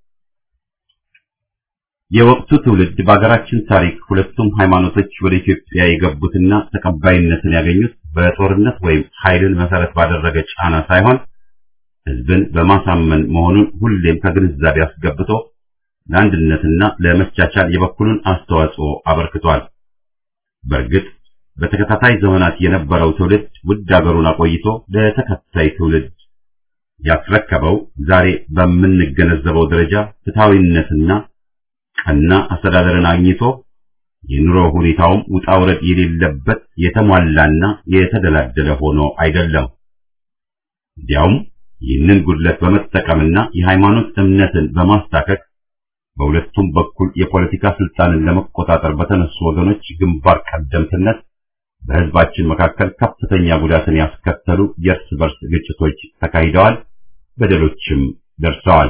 የወቅቱ ትውልድ በአገራችን ታሪክ ሁለቱም ሃይማኖቶች ወደ ኢትዮጵያ የገቡትና ተቀባይነትን ያገኙት በጦርነት ወይም ኃይልን መሰረት ባደረገ ጫና ሳይሆን ሕዝብን በማሳመን መሆኑን ሁሌም ከግንዛቤ አስገብቶ ለአንድነትና ለመቻቻል የበኩሉን አስተዋጽኦ አበርክቷል። በእርግጥ በተከታታይ ዘመናት የነበረው ትውልድ ውድ አገሩን አቆይቶ ለተከታይ ትውልድ ያስረከበው ዛሬ በምንገነዘበው ደረጃ ፍትሐዊነትና ቀና አስተዳደርን አግኝቶ የኑሮ ሁኔታውም ውጣ ውረድ የሌለበት የተሟላና የተደላደለ ሆኖ አይደለም። እንዲያውም ይህንን ጉድለት በመጠቀምና የሃይማኖት እምነትን በማስታከክ በሁለቱም በኩል የፖለቲካ ስልጣንን ለመቆጣጠር በተነሱ ወገኖች ግንባር ቀደምትነት በህዝባችን መካከል ከፍተኛ ጉዳትን ያስከተሉ የእርስ በርስ ግጭቶች ተካሂደዋል፣ በደሎችም ደርሰዋል።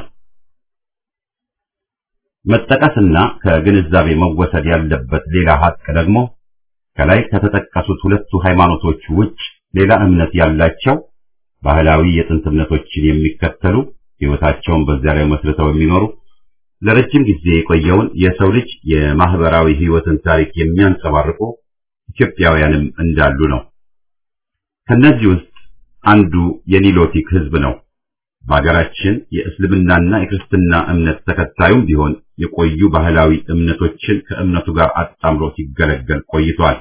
መጠቀስና ከግንዛቤ መወሰድ ያለበት ሌላ ሀቅ ደግሞ ከላይ ከተጠቀሱት ሁለቱ ሃይማኖቶች ውጭ ሌላ እምነት ያላቸው ባህላዊ የጥንት እምነቶችን የሚከተሉ ሕይወታቸውን በዚያ ላይ መስርተው የሚኖሩ ለረጅም ጊዜ የቆየውን የሰው ልጅ የማህበራዊ ሕይወትን ታሪክ የሚያንጸባርቁ ኢትዮጵያውያንም እንዳሉ ነው። ከነዚህ ውስጥ አንዱ የኒሎቲክ ህዝብ ነው። በሀገራችን የእስልምናና የክርስትና እምነት ተከታዩም ቢሆን የቆዩ ባህላዊ እምነቶችን ከእምነቱ ጋር አጣምሮ ሲገለገል ቆይቷል።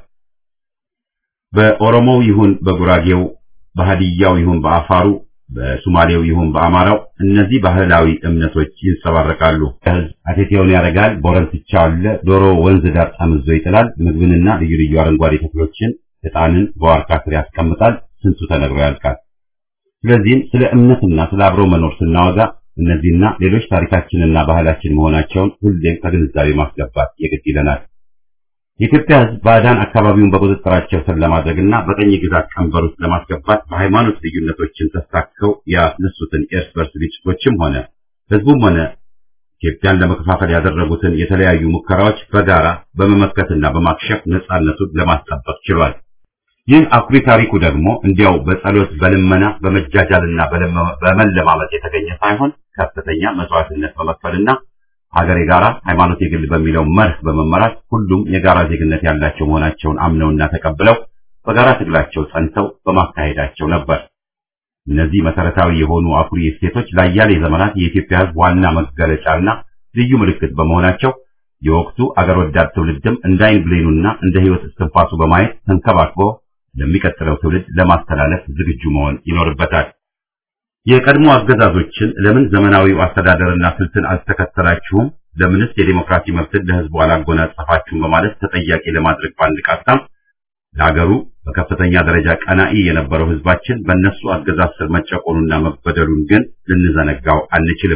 በኦሮሞው ይሁን በጉራጌው፣ በሃዲያው ይሁን በአፋሩ፣ በሱማሌው ይሁን በአማራው እነዚህ ባህላዊ እምነቶች ይንጸባረቃሉ። ህዝብ አቴቴውን ያደርጋል፣ ቦረንትቻ አለ፣ ዶሮ ወንዝ ዳር ጠምዞ ይጥላል፣ ምግብንና ልዩ ልዩ አረንጓዴ ተክሎችን ዕጣንን በዋርካ ስር ያስቀምጣል። ስንቱ ተነግሮ ያልቃል። ስለዚህም ስለ እምነትና ስለ አብሮ መኖር ስናወጋ እነዚህና ሌሎች ታሪካችንና ባህላችን መሆናቸውን ሁሌም ከግንዛቤ ማስገባት የግድ ይለናል። የኢትዮጵያ ህዝብ ባዕዳን አካባቢውን በቁጥጥራቸው ስር ለማድረግና በቀኝ ግዛት ቀንበር ውስጥ ለማስገባት በሃይማኖት ልዩነቶችን ተሳክተው ያስነሱትን የእርስ በርስ ግጭቶችም ሆነ ህዝቡም ሆነ ኢትዮጵያን ለመከፋፈል ያደረጉትን የተለያዩ ሙከራዎች በጋራ በመመከትና በማክሸፍ ነጻነቱን ለማስጠበቅ ችሏል። ይህ አኩሪ ታሪኩ ደግሞ እንዲያው በጸሎት በልመና በመጃጃልና በመለማመጥ የተገኘ ሳይሆን ከፍተኛ መስዋዕትነት በመክፈልና ሀገር የጋራ ሃይማኖት የግል በሚለው መርህ በመመራት ሁሉም የጋራ ዜግነት ያላቸው መሆናቸውን አምነውና ተቀብለው በጋራ ትግላቸው ጸንተው በማካሄዳቸው ነበር። እነዚህ መሰረታዊ የሆኑ አኩሪ እሴቶች ለአያሌ ዘመናት የኢትዮጵያ ህዝብ ዋና መገለጫና ልዩ ምልክት በመሆናቸው የወቅቱ አገር ወዳድ ትውልድም እንደ አይን ብሌኑና እንደ ህይወት እስትንፋሱ በማየት ተንከባክቦ ለሚቀጥለው ትውልድ ለማስተላለፍ ዝግጁ መሆን ይኖርበታል። የቀድሞ አገዛዞችን ለምን ዘመናዊው አስተዳደርና ስልትን አልተከተላችሁም? ለምንስ የዲሞክራሲ መብትን ለህዝቡ አላጎናጸፋችሁም? በማለት ተጠያቂ ለማድረግ ባንድ ቃጣም ለሀገሩ በከፍተኛ ደረጃ ቀናኢ የነበረው ህዝባችን በእነሱ አገዛዝ ስር መጨቆኑና መበደሉን ግን ልንዘነጋው አንችልም።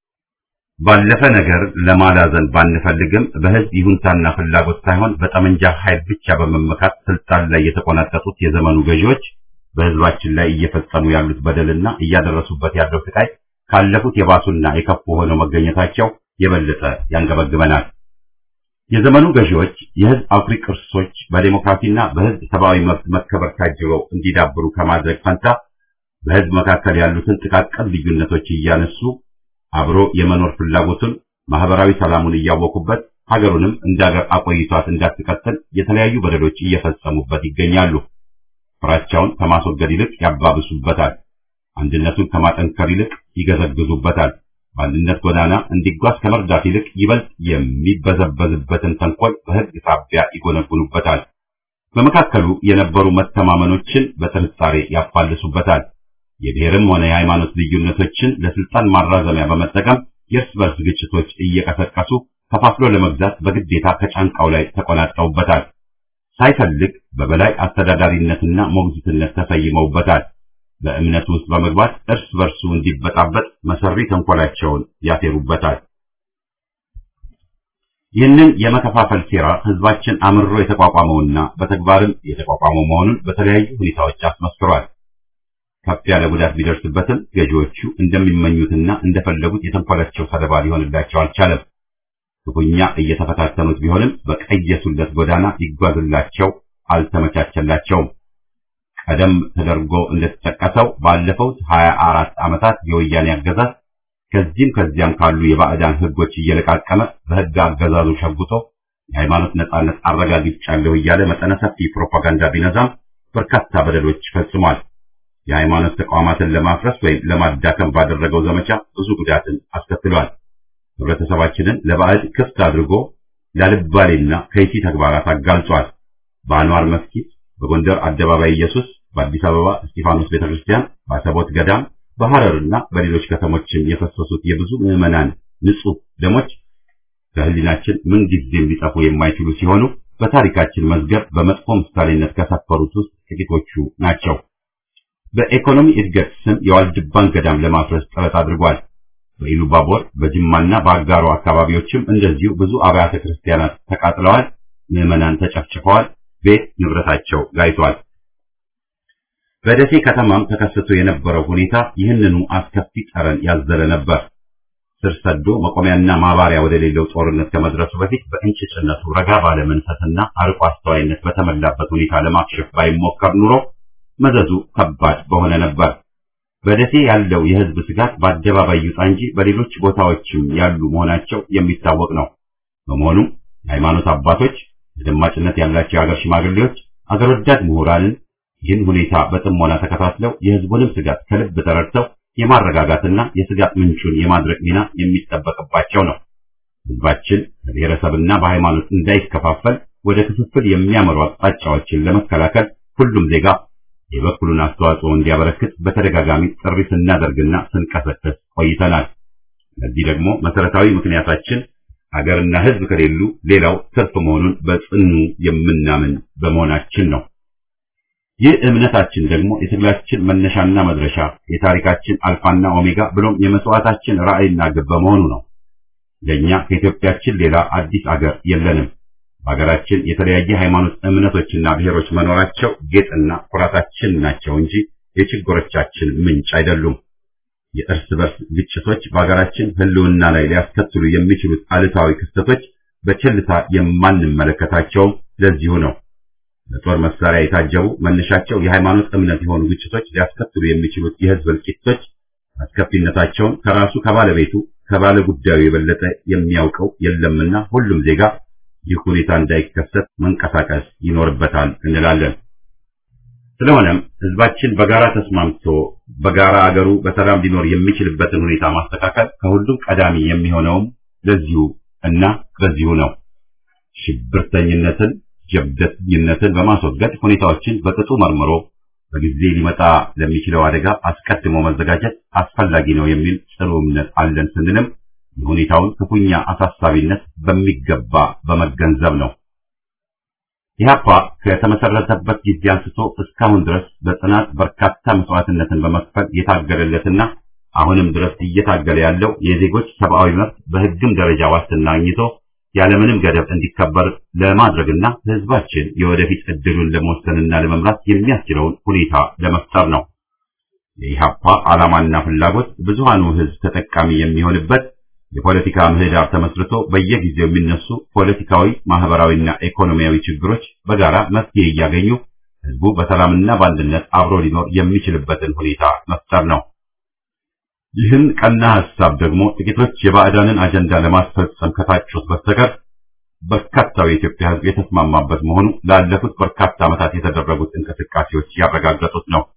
ባለፈ ነገር ለማላዘን ባንፈልግም በህዝብ ይሁንታና ፍላጎት ሳይሆን በጠመንጃ ኃይል ብቻ በመመካት ስልጣን ላይ የተቆናጠጡት የዘመኑ ገዢዎች በህዝባችን ላይ እየፈጸሙ ያሉት በደልና እያደረሱበት ያለው ስቃይ ካለፉት የባሱና የከፉ ሆነው መገኘታቸው የበለጠ ያንገበግበናል። የዘመኑ ገዢዎች የህዝብ አኩሪ ቅርሶች በዴሞክራሲና በህዝብ ሰብአዊ መብት መከበር ታጅበው እንዲዳብሩ ከማድረግ ፈንታ በህዝብ መካከል ያሉትን ጥቃቅን ልዩነቶች እያነሱ አብሮ የመኖር ፍላጎቱን ማህበራዊ ሰላሙን እያወቁበት ሀገሩንም እንደ ሀገር አቆይቷት እንዳትቀጥል የተለያዩ በደሎች እየፈጸሙበት ይገኛሉ። ፍራቻውን ከማስወገድ ይልቅ ያባብሱበታል። አንድነቱን ከማጠንከር ይልቅ ይገዘግዙበታል። በአንድነት ጎዳና እንዲጓዝ ከመርዳት ይልቅ ይበልጥ የሚበዘበዝበትን ተንኮል በህግ ሳቢያ ይጎነጉኑበታል። በመካከሉ የነበሩ መተማመኖችን በጥርጣሬ ያፋልሱበታል። የብሔርም ሆነ የሃይማኖት ልዩነቶችን ለስልጣን ማራዘሚያ በመጠቀም የእርስ በርስ ግጭቶች እየቀሰቀሱ ከፋፍሎ ለመግዛት በግዴታ ከጫንቃው ላይ ተቆናጠውበታል። ሳይፈልግ በበላይ አስተዳዳሪነትና ሞግዚትነት ተሰይመውበታል። በእምነቱ ውስጥ በመግባት እርስ በርሱ እንዲበጣበጥ መሰሪ ተንኮላቸውን ያሴሩበታል። ይህንን የመከፋፈል ሴራ ህዝባችን አምርሮ የተቋቋመውና በተግባርም የተቋቋመው መሆኑን በተለያዩ ሁኔታዎች አስመስክሯል። ከፍ ያለ ጉዳት ቢደርስበትም ገዢዎቹ እንደሚመኙትና እንደፈለጉት የተንኮላቸው ሰለባ ሊሆንላቸው አልቻለም። ክፉኛ እየተፈታተኑት ቢሆንም በቀየሱለት ጎዳና ይጓዝላቸው አልተመቻቸላቸውም። ቀደም ተደርጎ እንደተጠቀሰው ባለፈው ሀያ አራት ዓመታት የወያኔ አገዛዝ ከዚህም ከዚያም ካሉ የባዕዳን ህጎች እየለቃቀመ በህግ አገዛዙ ሸጉጦ የሃይማኖት ነጻነት አረጋግጫለሁ እያለ መጠነ ሰፊ ፕሮፓጋንዳ ቢነዛም በርካታ በደሎች ፈጽሟል። የሃይማኖት ተቋማትን ለማፍረስ ወይም ለማዳከም ባደረገው ዘመቻ ብዙ ጉዳትን አስከትሏል። ህብረተሰባችንን ለባዕድ ክፍት አድርጎ ላልባሌና ከይሲ ተግባራት አጋልጧል። በአንዋር መስጊድ፣ በጎንደር አደባባይ ኢየሱስ፣ በአዲስ አበባ እስጢፋኖስ ቤተክርስቲያን፣ በአሰቦት ገዳም፣ በሐረርና በሌሎች ከተሞችም የፈሰሱት የብዙ ምዕመናን ንጹህ ደሞች ከህሊናችን ምን ጊዜም ሊጠፉ የማይችሉ ሲሆኑ በታሪካችን መዝገብ በመጥፎ ምሳሌነት ከሰፈሩት ውስጥ ጥቂቶቹ ናቸው። በኢኮኖሚ እድገት ስም የዋልድባን ገዳም ለማፍረስ ጥረት አድርጓል። በኢሉባቦር በጅማና በአጋሮ አካባቢዎችም እንደዚሁ ብዙ አብያተ ክርስቲያናት ተቃጥለዋል፣ ምዕመናን ተጨፍጭፈዋል፣ ቤት ንብረታቸው ጋይቷል። በደሴ ከተማም ተከስቶ የነበረው ሁኔታ ይህንኑ አስከፊ ጠረን ያዘለ ነበር። ስር ሰዶ መቆሚያና ማባሪያ ወደሌለው ጦርነት ከመድረሱ በፊት በእንጭጭነቱ ረጋ ባለ መንፈስና አርቆ አስተዋይነት በተሞላበት ሁኔታ ለማክሸፍ ባይሞከር ኑሮ መዘዙ ከባድ በሆነ ነበር። በደሴ ያለው የህዝብ ስጋት በአደባባይ ይውጣ እንጂ በሌሎች ቦታዎችም ያሉ መሆናቸው የሚታወቅ ነው። በመሆኑም የሃይማኖት አባቶች፣ ተደማጭነት ያላቸው የሀገር ሽማግሌዎች፣ አገር ወዳድ ምሁራንን ይህን ሁኔታ በጥሞና ተከታትለው የህዝቡንም ስጋት ከልብ ተረድተው የማረጋጋትና የስጋት ምንጩን የማድረቅ ሚና የሚጠበቅባቸው ነው። ህዝባችን በብሔረሰብና በሃይማኖት እንዳይከፋፈል ወደ ክፍፍል የሚያመሩ አቅጣጫዎችን ለመከላከል ሁሉም ዜጋ የበኩሉን አስተዋጽኦ እንዲያበረክት በተደጋጋሚ ጥሪ ስናደርግና ስንቀሰቀስ ቆይተናል። ለዚህ ደግሞ መሰረታዊ ምክንያታችን ሀገርና ህዝብ ከሌሉ ሌላው ትርፍ መሆኑን በጽኑ የምናምን በመሆናችን ነው። ይህ እምነታችን ደግሞ የትግላችን መነሻና መድረሻ፣ የታሪካችን አልፋና ኦሜጋ ብሎም የመስዋዕታችን ራዕይና ግብ በመሆኑ ነው። ለእኛ ከኢትዮጵያችን ሌላ አዲስ አገር የለንም። በሀገራችን የተለያየ ሃይማኖት እምነቶችና ብሔሮች መኖራቸው ጌጥና ኩራታችን ናቸው እንጂ የችግሮቻችን ምንጭ አይደሉም። የእርስ በርስ ግጭቶች በሀገራችን ህልውና ላይ ሊያስከትሉ የሚችሉት አሉታዊ ክስተቶች በቸልታ የማንመለከታቸውም ለዚሁ ነው። በጦር መሳሪያ የታጀቡ መነሻቸው የሃይማኖት እምነት የሆኑ ግጭቶች ሊያስከትሉ የሚችሉት የህዝብ እልቂቶች አስከፊነታቸውን ከራሱ ከባለቤቱ ከባለ ጉዳዩ የበለጠ የሚያውቀው የለምና ሁሉም ዜጋ ይህ ሁኔታ እንዳይከሰት መንቀሳቀስ ይኖርበታል እንላለን። ስለሆነም ህዝባችን በጋራ ተስማምቶ በጋራ አገሩ በሰላም ሊኖር የሚችልበትን ሁኔታ ማስተካከል ከሁሉም ቀዳሚ የሚሆነውም ለዚሁ እና በዚሁ ነው። ሽብርተኝነትን፣ ጀብደኝነትን በማስወገድ ሁኔታዎችን በቅጡ መርምሮ በጊዜ ሊመጣ ለሚችለው አደጋ አስቀድሞ መዘጋጀት አስፈላጊ ነው የሚል ጽኑ እምነት አለን ስንልም የሁኔታውን ክፉኛ አሳሳቢነት በሚገባ በመገንዘብ ነው። ኢህአፓ ከተመሰረተበት ጊዜ አንስቶ እስካሁን ድረስ በጽናት በርካታ መስዋዕትነትን በመክፈል የታገለለትና አሁንም ድረስ እየታገለ ያለው የዜጎች ሰብአዊ መብት በህግም ደረጃ ዋስትና አግኝቶ ያለምንም ገደብ እንዲከበር ለማድረግና ህዝባችን የወደፊት እድሉን ለመወሰንና ለመምራት የሚያስችለውን ሁኔታ ለመፍጠር ነው። የኢህአፓ ዓላማና ፍላጎት ብዙሃኑ ህዝብ ተጠቃሚ የሚሆንበት የፖለቲካ ምህዳር ተመስርቶ በየጊዜው የሚነሱ ፖለቲካዊ፣ ማህበራዊና ኢኮኖሚያዊ ችግሮች በጋራ መፍትሄ እያገኙ ህዝቡ በሰላምና በአንድነት አብሮ ሊኖር የሚችልበትን ሁኔታ መፍጠር ነው። ይህን ቀና ሐሳብ ደግሞ ጥቂቶች የባዕዳንን አጀንዳ ለማስፈጸም ከታጩት በስተቀር በርካታው የኢትዮጵያ ህዝብ የተስማማበት መሆኑ ላለፉት በርካታ ዓመታት የተደረጉት እንቅስቃሴዎች ያረጋገጡት ነው።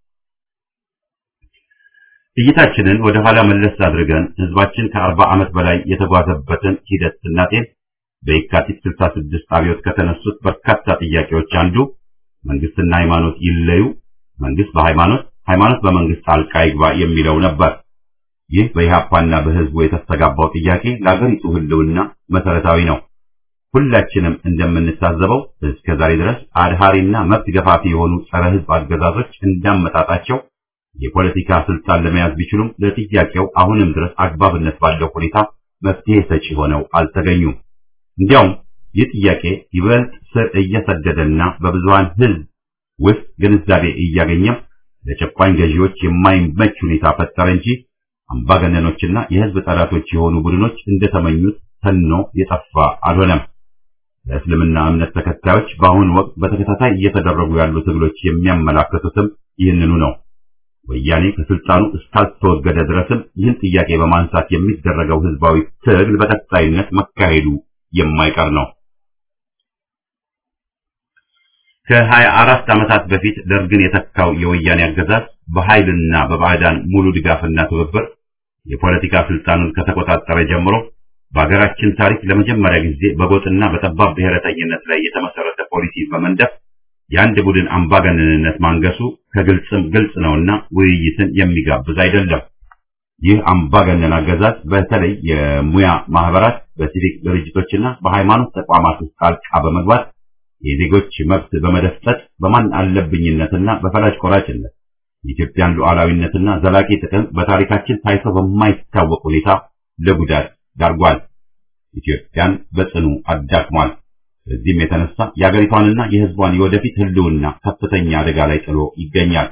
እይታችንን ወደ ኋላ መለስ አድርገን ህዝባችን ከአርባ ዓመት በላይ የተጓዘበትን ሂደት ስናጤን በየካቲት 66 አብዮት ከተነሱት በርካታ ጥያቄዎች አንዱ መንግስትና ሃይማኖት ይለዩ፣ መንግስት በሃይማኖት ሃይማኖት በመንግስት ጣልቃ ይግባ የሚለው ነበር። ይህ በኢህአፓና በህዝቡ የተስተጋባው ጥያቄ ለአገሪቱ ህልውና መሰረታዊ ነው። ሁላችንም እንደምንታዘበው እስከ ዛሬ ድረስ አድሃሪና መብት ገፋፊ የሆኑ ጸረ ህዝብ አገዛዞች እንዳመጣጣቸው የፖለቲካ ስልጣን ለመያዝ ቢችሉም ለጥያቄው አሁንም ድረስ አግባብነት ባለው ሁኔታ መፍትሄ ሰጪ ሆነው አልተገኙም። እንዲያውም ይህ ጥያቄ ይበልጥ ስር እየሰደደና በብዙሃን ህዝብ ውስጥ ግንዛቤ እያገኘም ለጨቋኝ ገዢዎች የማይመች ሁኔታ ፈጠረ እንጂ አምባገነኖችና የህዝብ ጠላቶች የሆኑ ቡድኖች እንደተመኙት ተኖ የጠፋ አልሆነም። ለእስልምና እምነት ተከታዮች በአሁኑ ወቅት በተከታታይ እየተደረጉ ያሉ ትግሎች የሚያመላክቱትም ይህንኑ ነው። ወያኔ ከስልጣኑ እስካልተወገደ ድረስም ይህን ጥያቄ በማንሳት የሚደረገው ህዝባዊ ትግል በቀጣይነት መካሄዱ የማይቀር ነው። ከሀያ አራት ዓመታት በፊት ደርግን የተካው የወያኔ አገዛዝ በኃይልና በባዕዳን ሙሉ ድጋፍና ትብብር የፖለቲካ ስልጣኑን ከተቆጣጠረ ጀምሮ በሀገራችን ታሪክ ለመጀመሪያ ጊዜ በጎጥና በጠባብ ብሔረተኝነት ላይ የተመሰረተ ፖሊሲ በመንደፍ የአንድ ቡድን አምባገነንነት ማንገሱ ከግልጽም ግልጽ ነውና ውይይትን የሚጋብዝ አይደለም። ይህ አምባገነን አገዛዝ በተለይ የሙያ ማህበራት፣ በሲቪክ ድርጅቶችና በሃይማኖት ተቋማት ውስጥ ጣልቃ በመግባት የዜጎች መብት በመደፍጠጥ በማን አለብኝነትና በፈላጭ ቆራጭነት የኢትዮጵያን ሉዓላዊነትና ዘላቂ ጥቅም በታሪካችን ታይቶ በማይታወቅ ሁኔታ ለጉዳት ዳርጓል። ኢትዮጵያን በጽኑ አዳክሟል። በዚህም የተነሳ የአገሪቷንና የሕዝቧን የወደፊት ሕልውና ከፍተኛ አደጋ ላይ ጥሎ ይገኛል።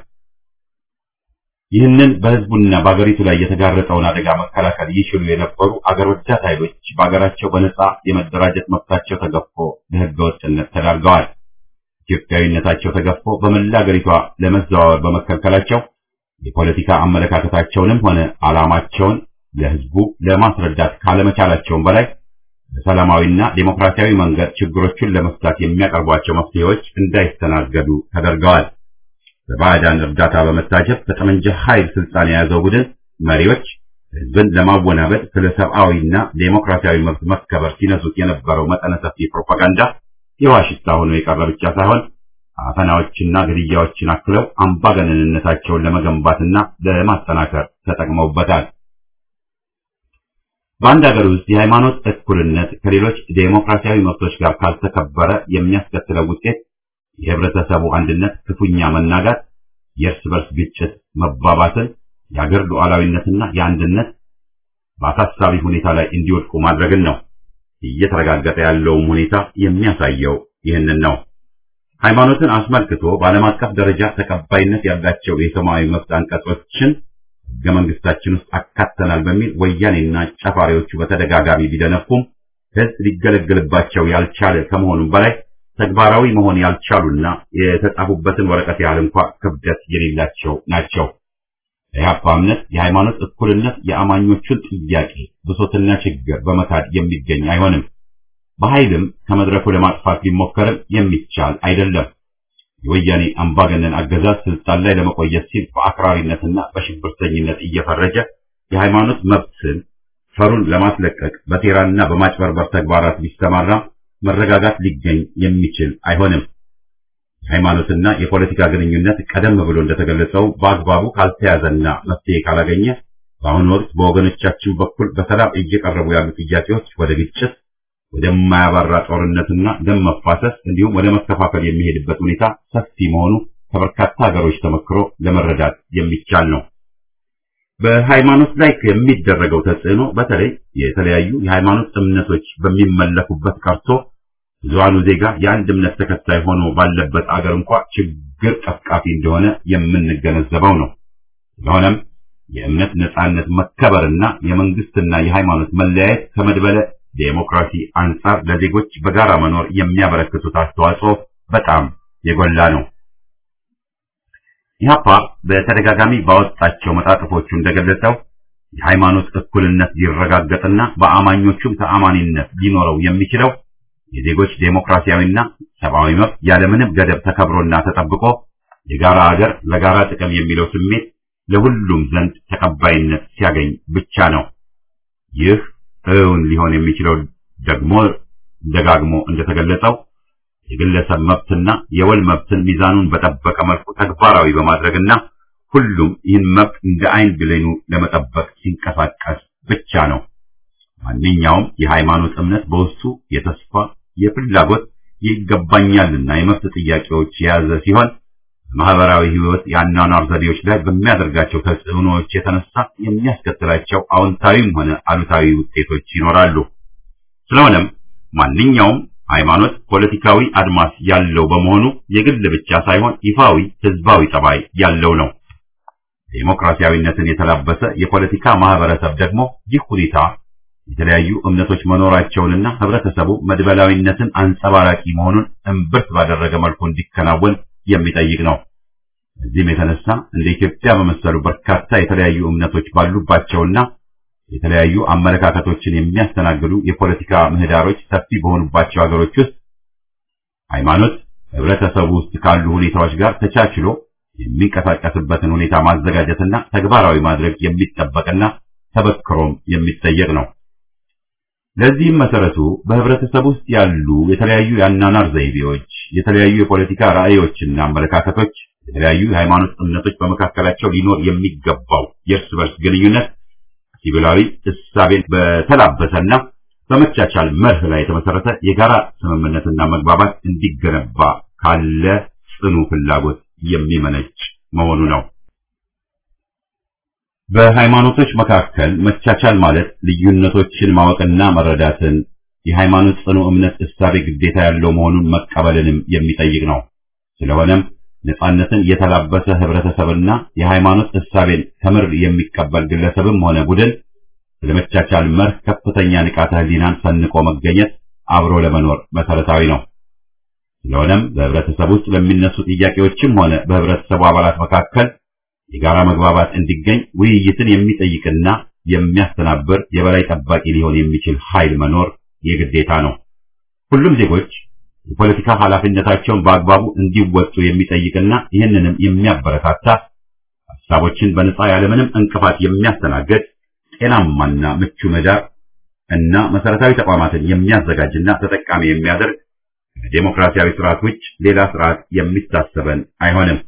ይህንን በሕዝቡና በአገሪቱ ላይ የተጋረጠውን አደጋ መከላከል ይችሉ የነበሩ አገር ወዳድ ኃይሎች በአገራቸው በነጻ የመደራጀት መብታቸው ተገፎ ለሕገ ወጥነት ተዳርገዋል። ኢትዮጵያዊነታቸው ተገፎ በመላ አገሪቷ ለመዘዋወር በመከልከላቸው የፖለቲካ አመለካከታቸውንም ሆነ ዓላማቸውን ለሕዝቡ ለማስረዳት ካለመቻላቸውም በላይ በሰላማዊና ዴሞክራሲያዊ መንገድ ችግሮቹን ለመፍታት የሚያቀርቧቸው መፍትሄዎች እንዳይስተናገዱ ተደርገዋል። በባዕዳን እርዳታ በመታጀብ በጠመንጃ ኃይል ስልጣን የያዘው ቡድን መሪዎች ሕዝብን ለማወናበድ ስለ ሰብአዊና ዴሞክራሲያዊ መብት መከበር ሲነሱት የነበረው መጠነ ሰፊ ፕሮፓጋንዳ የዋሽታ ሆኖ የቀረ ብቻ ሳይሆን አፈናዎችና ግድያዎችን አክለው አምባገነንነታቸውን ለመገንባትና ለማጠናከር ተጠቅመውበታል። በአንድ ሀገር ውስጥ የሃይማኖት እኩልነት ከሌሎች ዴሞክራሲያዊ መብቶች ጋር ካልተከበረ የሚያስከትለው ውጤት የህብረተሰቡ አንድነት ክፉኛ መናጋት፣ የእርስ በርስ ግጭት መባባስን፣ የአገር ሉዓላዊነትና የአንድነት በአሳሳቢ ሁኔታ ላይ እንዲወድቁ ማድረግን ነው። እየተረጋገጠ ያለውም ሁኔታ የሚያሳየው ይህንን ነው። ሃይማኖትን አስመልክቶ በዓለም አቀፍ ደረጃ ተቀባይነት ያላቸው የሰብአዊ መብት አንቀጾችን ሕገ መንግስታችን ውስጥ አካተናል በሚል ወያኔና ጨፋሪዎቹ በተደጋጋሚ ቢደነፉም ሕዝብ ሊገለገልባቸው ያልቻለ ከመሆኑም በላይ ተግባራዊ መሆን ያልቻሉና የተጻፉበትን ወረቀት ያህል እንኳ ክብደት የሌላቸው ናቸው። የኢህአፓ እምነት የሃይማኖት እኩልነት የአማኞቹን ጥያቄ ብሶትና ችግር በመካድ የሚገኝ አይሆንም። በኃይልም ከመድረኩ ለማጥፋት ቢሞከርም የሚቻል አይደለም። የወያኔ አምባገነን አገዛዝ ስልጣን ላይ ለመቆየት ሲል በአክራሪነትና በሽብርተኝነት እየፈረጀ የሃይማኖት መብትን ፈሩን ለማስለቀቅ በሴራና በማጭበርበር ተግባራት ቢሰማራ መረጋጋት ሊገኝ የሚችል አይሆንም። የሃይማኖትና የፖለቲካ ግንኙነት ቀደም ብሎ እንደተገለጸው በአግባቡ ካልተያዘና መፍትሄ ካላገኘ በአሁኑ ወቅት በወገኖቻችን በኩል በሰላም እየቀረቡ ያሉ ጥያቄዎች ወደ ግጭት፣ ወደማያባራ ጦርነትና ደም መፋሰስ እንዲሁም ወደ መከፋፈል የሚሄድበት ሁኔታ ሰፊ መሆኑ ከበርካታ ሀገሮች ተመክሮ ለመረዳት የሚቻል ነው። በሃይማኖት ላይ የሚደረገው ተጽዕኖ በተለይ የተለያዩ የሃይማኖት እምነቶች በሚመለኩበት ቀርቶ ብዙሃኑ ዜጋ የአንድ እምነት ተከታይ ሆኖ ባለበት አገር እንኳ ችግር ቀፍቃፊ እንደሆነ የምንገነዘበው ነው። ስለሆነም የእምነት ነጻነት መከበርና የመንግስትና የሃይማኖት መለያየት ከመድበለ ዴሞክራሲ አንጻር ለዜጎች በጋራ መኖር የሚያበረክቱት አስተዋጽኦ በጣም የጎላ ነው። ኢህአፓ በተደጋጋሚ ባወጣቸው መጣጥፎቹ እንደገለጸው የሃይማኖት እኩልነት ሊረጋገጥና በአማኞቹም ተአማኒነት ሊኖረው የሚችለው የዜጎች ዴሞክራሲያዊና ሰብአዊ መብት ያለምንም ገደብ ተከብሮና ተጠብቆ የጋራ አገር ለጋራ ጥቅም የሚለው ስሜት ለሁሉም ዘንድ ተቀባይነት ሲያገኝ ብቻ ነው። ይህ እውን ሊሆን የሚችለው ደግሞ ደጋግሞ እንደተገለጸው የግለሰብ መብትና የወል መብትን ሚዛኑን በጠበቀ መልኩ ተግባራዊ በማድረግና ሁሉም ይህን መብት እንደ አይን ብሌኑ ለመጠበቅ ሲንቀሳቀስ ብቻ ነው። ማንኛውም የሃይማኖት እምነት በውስጡ የተስፋ፣ የፍላጎት፣ ይገባኛልና የመብት ጥያቄዎች የያዘ ሲሆን በማህበራዊ ህይወት የአኗኗር ዘዴዎች ላይ በሚያደርጋቸው ተጽዕኖዎች የተነሳ የሚያስከትላቸው አዎንታዊም ሆነ አሉታዊ ውጤቶች ይኖራሉ። ስለሆነም ማንኛውም ሃይማኖት ፖለቲካዊ አድማስ ያለው በመሆኑ የግል ብቻ ሳይሆን ይፋዊ ህዝባዊ ጠባይ ያለው ነው። ዴሞክራሲያዊነትን የተላበሰ የፖለቲካ ማህበረሰብ ደግሞ ይህ ሁኔታ የተለያዩ እምነቶች መኖራቸውንና ህብረተሰቡ መድበላዊነትን አንጸባራቂ መሆኑን እምብርት ባደረገ መልኩ እንዲከናወን የሚጠይቅ ነው። እዚህም የተነሳ እንደ ኢትዮጵያ በመሰሉ በርካታ የተለያዩ እምነቶች ባሉባቸውና የተለያዩ አመለካከቶችን የሚያስተናግዱ የፖለቲካ ምህዳሮች ሰፊ በሆኑባቸው ሀገሮች ውስጥ ሃይማኖት ህብረተሰቡ ውስጥ ካሉ ሁኔታዎች ጋር ተቻችሎ የሚንቀሳቀስበትን ሁኔታ ማዘጋጀትና ተግባራዊ ማድረግ የሚጠበቅና ተበክሮም የሚጠየቅ ነው። ለዚህም መሰረቱ በህብረተሰብ ውስጥ ያሉ የተለያዩ የአናናር ዘይቤዎች፣ የተለያዩ የፖለቲካ ራዕዮችና አመለካከቶች፣ የተለያዩ የሃይማኖት እምነቶች በመካከላቸው ሊኖር የሚገባው የእርስ በርስ ግንኙነት ሲቪላዊ እሳቤን በተላበሰና በመቻቻል መርህ ላይ የተመሰረተ የጋራ ስምምነትና መግባባት እንዲገነባ ካለ ጽኑ ፍላጎት የሚመነጭ መሆኑ ነው። በሃይማኖቶች መካከል መቻቻል ማለት ልዩነቶችን ማወቅና መረዳትን የሃይማኖት ጽኑ እምነት እሳቤ ግዴታ ያለው መሆኑን መቀበልንም የሚጠይቅ ነው። ስለሆነም ነጻነትን የተላበሰ ህብረተሰብና የሃይማኖት እሳቤን ከምር የሚቀበል ግለሰብም ሆነ ቡድን ስለመቻቻል መርህ ከፍተኛ ንቃተ ህሊናን ሰንቆ መገኘት አብሮ ለመኖር መሰረታዊ ነው። ስለሆነም በህብረተሰብ ውስጥ በሚነሱ ጥያቄዎችም ሆነ በህብረተሰቡ አባላት መካከል የጋራ መግባባት እንዲገኝ ውይይትን የሚጠይቅና የሚያስተናብር የበላይ ጠባቂ ሊሆን የሚችል ኃይል መኖር የግዴታ ነው። ሁሉም ዜጎች የፖለቲካ ኃላፊነታቸውን በአግባቡ እንዲወጡ የሚጠይቅና ይህንንም የሚያበረታታ ሀሳቦችን በነጻ ያለምንም እንቅፋት የሚያስተናግድ ጤናማና ምቹ ምህዳር እና መሰረታዊ ተቋማትን የሚያዘጋጅና ተጠቃሚ የሚያደርግ ከዴሞክራሲያዊ ስርዓት ውጭ ሌላ ስርዓት የሚታሰበን አይሆንም።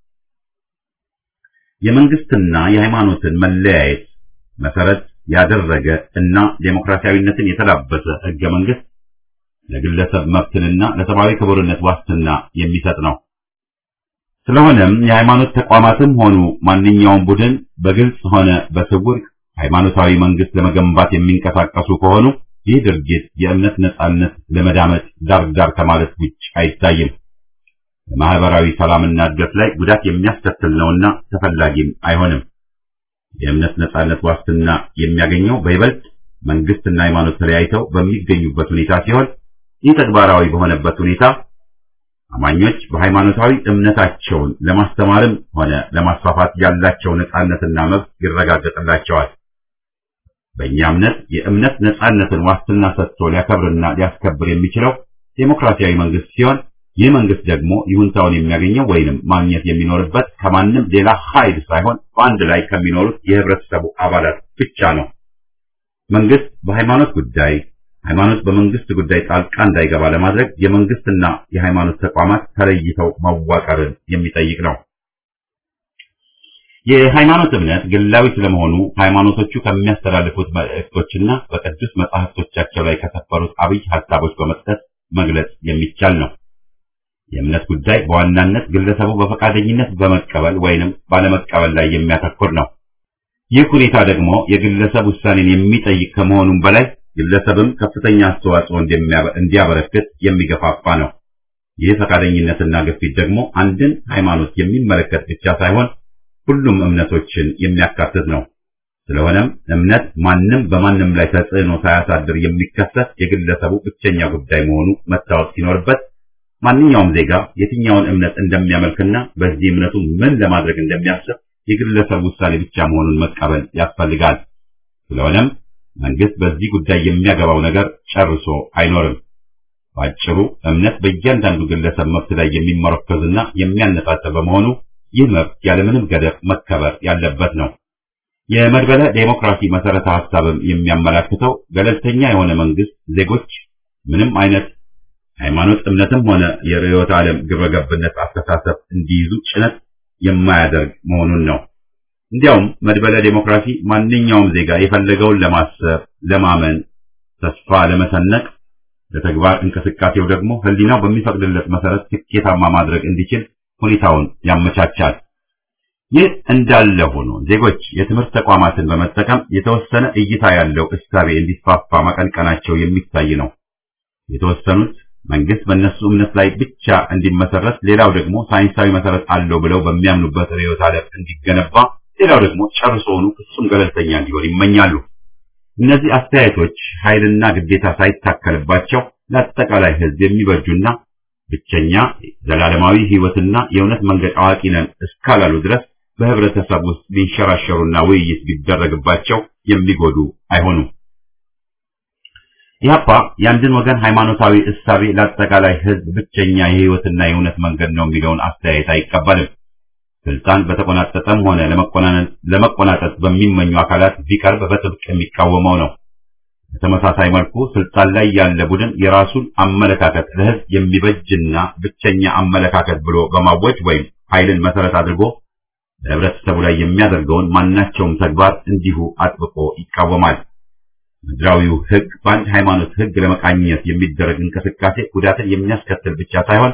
የመንግስትና የሃይማኖትን መለያየት መሰረት ያደረገ እና ዴሞክራሲያዊነትን የተላበሰ ህገ መንግስት ለግለሰብ መብትንና ለሰብአዊ ክቡርነት ዋስትና የሚሰጥ ነው። ስለሆነም የሃይማኖት ተቋማትም ሆኑ ማንኛውም ቡድን በግልጽ ሆነ በስውር ሃይማኖታዊ መንግስት ለመገንባት የሚንቀሳቀሱ ከሆኑ ይህ ድርጊት የእምነት ነጻነት ለመዳመጥ ዳር ዳር ከማለት ውጭ አይታይም። በማህበራዊ ሰላምና እድገት ላይ ጉዳት የሚያስከትል ነውና ተፈላጊም አይሆንም። የእምነት ነጻነት ዋስትና የሚያገኘው በይበልጥ መንግስትና ሃይማኖት ተለያይተው በሚገኙበት ሁኔታ ሲሆን ይህ ተግባራዊ በሆነበት ሁኔታ አማኞች በሃይማኖታዊ እምነታቸውን ለማስተማርም ሆነ ለማስፋፋት ያላቸው ነጻነትና መብት ይረጋገጥላቸዋል። በእኛ እምነት የእምነት ነጻነትን ዋስትና ሰጥቶ ሊያከብርና ሊያስከብር የሚችለው ዴሞክራሲያዊ መንግስት ሲሆን ይህ መንግስት ደግሞ ይሁንታውን የሚያገኘው ወይንም ማግኘት የሚኖርበት ከማንም ሌላ ኃይል ሳይሆን በአንድ ላይ ከሚኖሩት የህብረተሰቡ አባላት ብቻ ነው። መንግስት በሃይማኖት ጉዳይ፣ ሃይማኖት በመንግስት ጉዳይ ጣልቃ እንዳይገባ ለማድረግ የመንግስትና የሃይማኖት ተቋማት ተለይተው መዋቀርን የሚጠይቅ ነው። የሃይማኖት እምነት ግላዊ ስለመሆኑ ሃይማኖቶቹ ከሚያስተላልፉት መልእክቶችና በቅዱስ መጻሕፍቶቻቸው ላይ ከሰፈሩት አብይ ሀሳቦች በመጥቀስ መግለጽ የሚቻል ነው። የእምነት ጉዳይ በዋናነት ግለሰቡ በፈቃደኝነት በመቀበል ወይንም ባለመቀበል ላይ የሚያተኩር ነው። ይህ ሁኔታ ደግሞ የግለሰብ ውሳኔን የሚጠይቅ ከመሆኑም በላይ ግለሰብም ከፍተኛ አስተዋጽኦ እንዲያበረክት የሚገፋፋ ነው። ይህ ፈቃደኝነትና ግፊት ደግሞ አንድን ሃይማኖት የሚመለከት ብቻ ሳይሆን ሁሉም እምነቶችን የሚያካትት ነው። ስለሆነም እምነት ማንም በማንም ላይ ተጽዕኖ ሳያሳድር የሚከሰት የግለሰቡ ብቸኛ ጉዳይ መሆኑ መታወቅ ሲኖርበት ማንኛውም ዜጋ የትኛውን እምነት እንደሚያመልክና በዚህ እምነቱ ምን ለማድረግ እንደሚያስብ የግለሰብ ውሳኔ ብቻ መሆኑን መቀበል ያስፈልጋል። ስለሆነም መንግስት በዚህ ጉዳይ የሚያገባው ነገር ጨርሶ አይኖርም። ባጭሩ እምነት በእያንዳንዱ ግለሰብ መብት ላይ የሚመረኮዝና የሚያነጣጥር በመሆኑ ይህ መብት ያለምንም ገደብ መከበር ያለበት ነው። የመድበለ ዴሞክራሲ መሰረተ ሐሳብም የሚያመላክተው ገለልተኛ የሆነ መንግስት ዜጎች ምንም አይነት ሃይማኖት እምነትም ሆነ የርዕዮተ ዓለም ግብረገብነት አስተሳሰብ እንዲይዙ ጭነት የማያደርግ መሆኑን ነው። እንዲያውም መድበለ ዴሞክራሲ ማንኛውም ዜጋ የፈለገውን ለማሰብ፣ ለማመን፣ ተስፋ ለመሰነቅ፣ ለተግባር እንቅስቃሴው ደግሞ ህሊናው በሚፈቅድለት መሰረት ስኬታማ ማድረግ እንዲችል ሁኔታውን ያመቻቻል። ይህ እንዳለ ሆኖ ዜጎች የትምህርት ተቋማትን በመጠቀም የተወሰነ እይታ ያለው እሳቤ እንዲስፋፋ ማቀንቀናቸው የሚታይ ነው። የተወሰኑት መንግስት በእነሱ እምነት ላይ ብቻ እንዲመሰረት፣ ሌላው ደግሞ ሳይንሳዊ መሰረት አለው ብለው በሚያምኑበት ርዕዮተ ዓለም እንዲገነባ፣ ሌላው ደግሞ ጨርሶውኑ ፍጹም ገለልተኛ እንዲሆን ይመኛሉ። እነዚህ አስተያየቶች ኃይልና ግዴታ ሳይታከልባቸው ለአጠቃላይ ህዝብ የሚበጁና ብቸኛ ዘላለማዊ ህይወትና የእውነት መንገድ አዋቂ ነን እስካላሉ ድረስ በህብረተሰብ ውስጥ ቢንሸራሸሩና ውይይት ቢደረግባቸው የሚጎዱ አይሆኑም። ኢህአፓ የአንድን ወገን ሃይማኖታዊ እሳቤ ለአጠቃላይ ህዝብ ብቸኛ የህይወትና የእውነት መንገድ ነው የሚለውን አስተያየት አይቀበልም። ስልጣን በተቆናጠጠም ሆነ ለመቆናጠጥ በሚመኙ አካላት ቢቀርብ በጥብቅ የሚቃወመው ነው። በተመሳሳይ መልኩ ስልጣን ላይ ያለ ቡድን የራሱን አመለካከት ለህዝብ የሚበጅና ብቸኛ አመለካከት ብሎ በማወጅ ወይም ኃይልን መሰረት አድርጎ በህብረተሰቡ ላይ የሚያደርገውን ማናቸውም ተግባር እንዲሁ አጥብቆ ይቃወማል። ምድራዊው ህግ በአንድ ሃይማኖት ህግ ለመቃኘት የሚደረግ እንቅስቃሴ ጉዳትን የሚያስከትል ብቻ ሳይሆን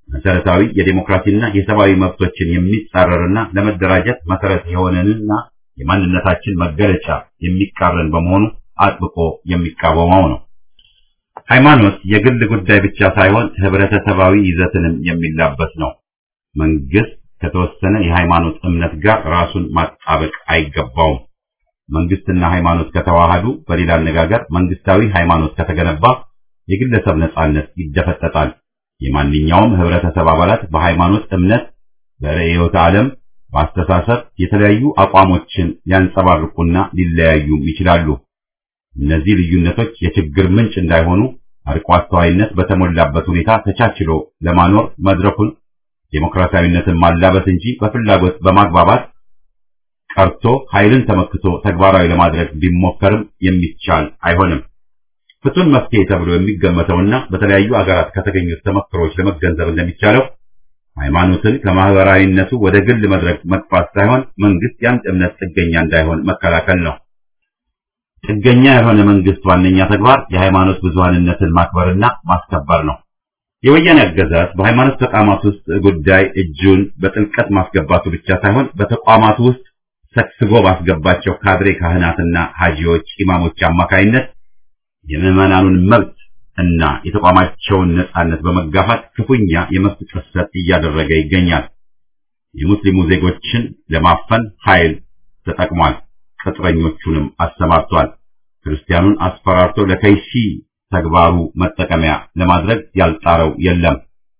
መሰረታዊ የዴሞክራሲና የሰብአዊ መብቶችን የሚጻረርና ለመደራጀት መሰረት የሆነንና የማንነታችን መገለጫ የሚቃረን በመሆኑ አጥብቆ የሚቃወመው ነው። ሃይማኖት የግል ጉዳይ ብቻ ሳይሆን ህብረተሰባዊ ይዘትንም የሚላበስ ነው። መንግስት ከተወሰነ የሃይማኖት እምነት ጋር ራሱን ማጣበቅ አይገባውም። መንግስትና ሃይማኖት ከተዋሃዱ፣ በሌላ አነጋገር መንግስታዊ ሃይማኖት ከተገነባ የግለሰብ ነጻነት ይደፈጠጣል። የማንኛውም ህብረተሰብ አባላት በሃይማኖት እምነት፣ በርዕዮተ ዓለም፣ በአስተሳሰብ የተለያዩ አቋሞችን ሊያንጸባርቁና ሊለያዩም ይችላሉ። እነዚህ ልዩነቶች የችግር ምንጭ እንዳይሆኑ አርቆ አስተዋይነት በተሞላበት ሁኔታ ተቻችሎ ለማኖር መድረኩን ዴሞክራሲያዊነትን ማላበስ እንጂ በፍላጎት በማግባባት ቀርቶ ኃይልን ተመክቶ ተግባራዊ ለማድረግ ቢሞከርም የሚቻል አይሆንም። ፍቱን መፍትሄ ተብሎ የሚገመተውና በተለያዩ አገራት ከተገኙት ተመክሮች ለመገንዘብ እንደሚቻለው ሃይማኖትን ከማህበራዊነቱ ወደ ግል መድረክ መግፋት ሳይሆን መንግስት የአንድ እምነት ጥገኛ እንዳይሆን መከላከል ነው። ጥገኛ የሆነ መንግስት ዋነኛ ተግባር የሃይማኖት ብዙሃንነትን ማክበርና ማስከበር ነው። የወያኔ አገዛዝ በሃይማኖት ተቋማት ውስጥ ጉዳይ እጁን በጥልቀት ማስገባቱ ብቻ ሳይሆን በተቋማቱ ውስጥ ሰክስጎ ባስገባቸው ካድሬ ካህናትና ሀጂዎች፣ ኢማሞች አማካይነት የምዕመናኑን መብት እና የተቋማቸውን ነጻነት በመጋፋት ክፉኛ የመብት ጥሰት እያደረገ ይገኛል። የሙስሊሙ ዜጎችን ለማፈን ኃይል ተጠቅሟል። ቅጥረኞቹንም አሰማርቷል። ክርስቲያኑን አስፈራርቶ ለከይሲ ተግባሩ መጠቀሚያ ለማድረግ ያልጣረው የለም።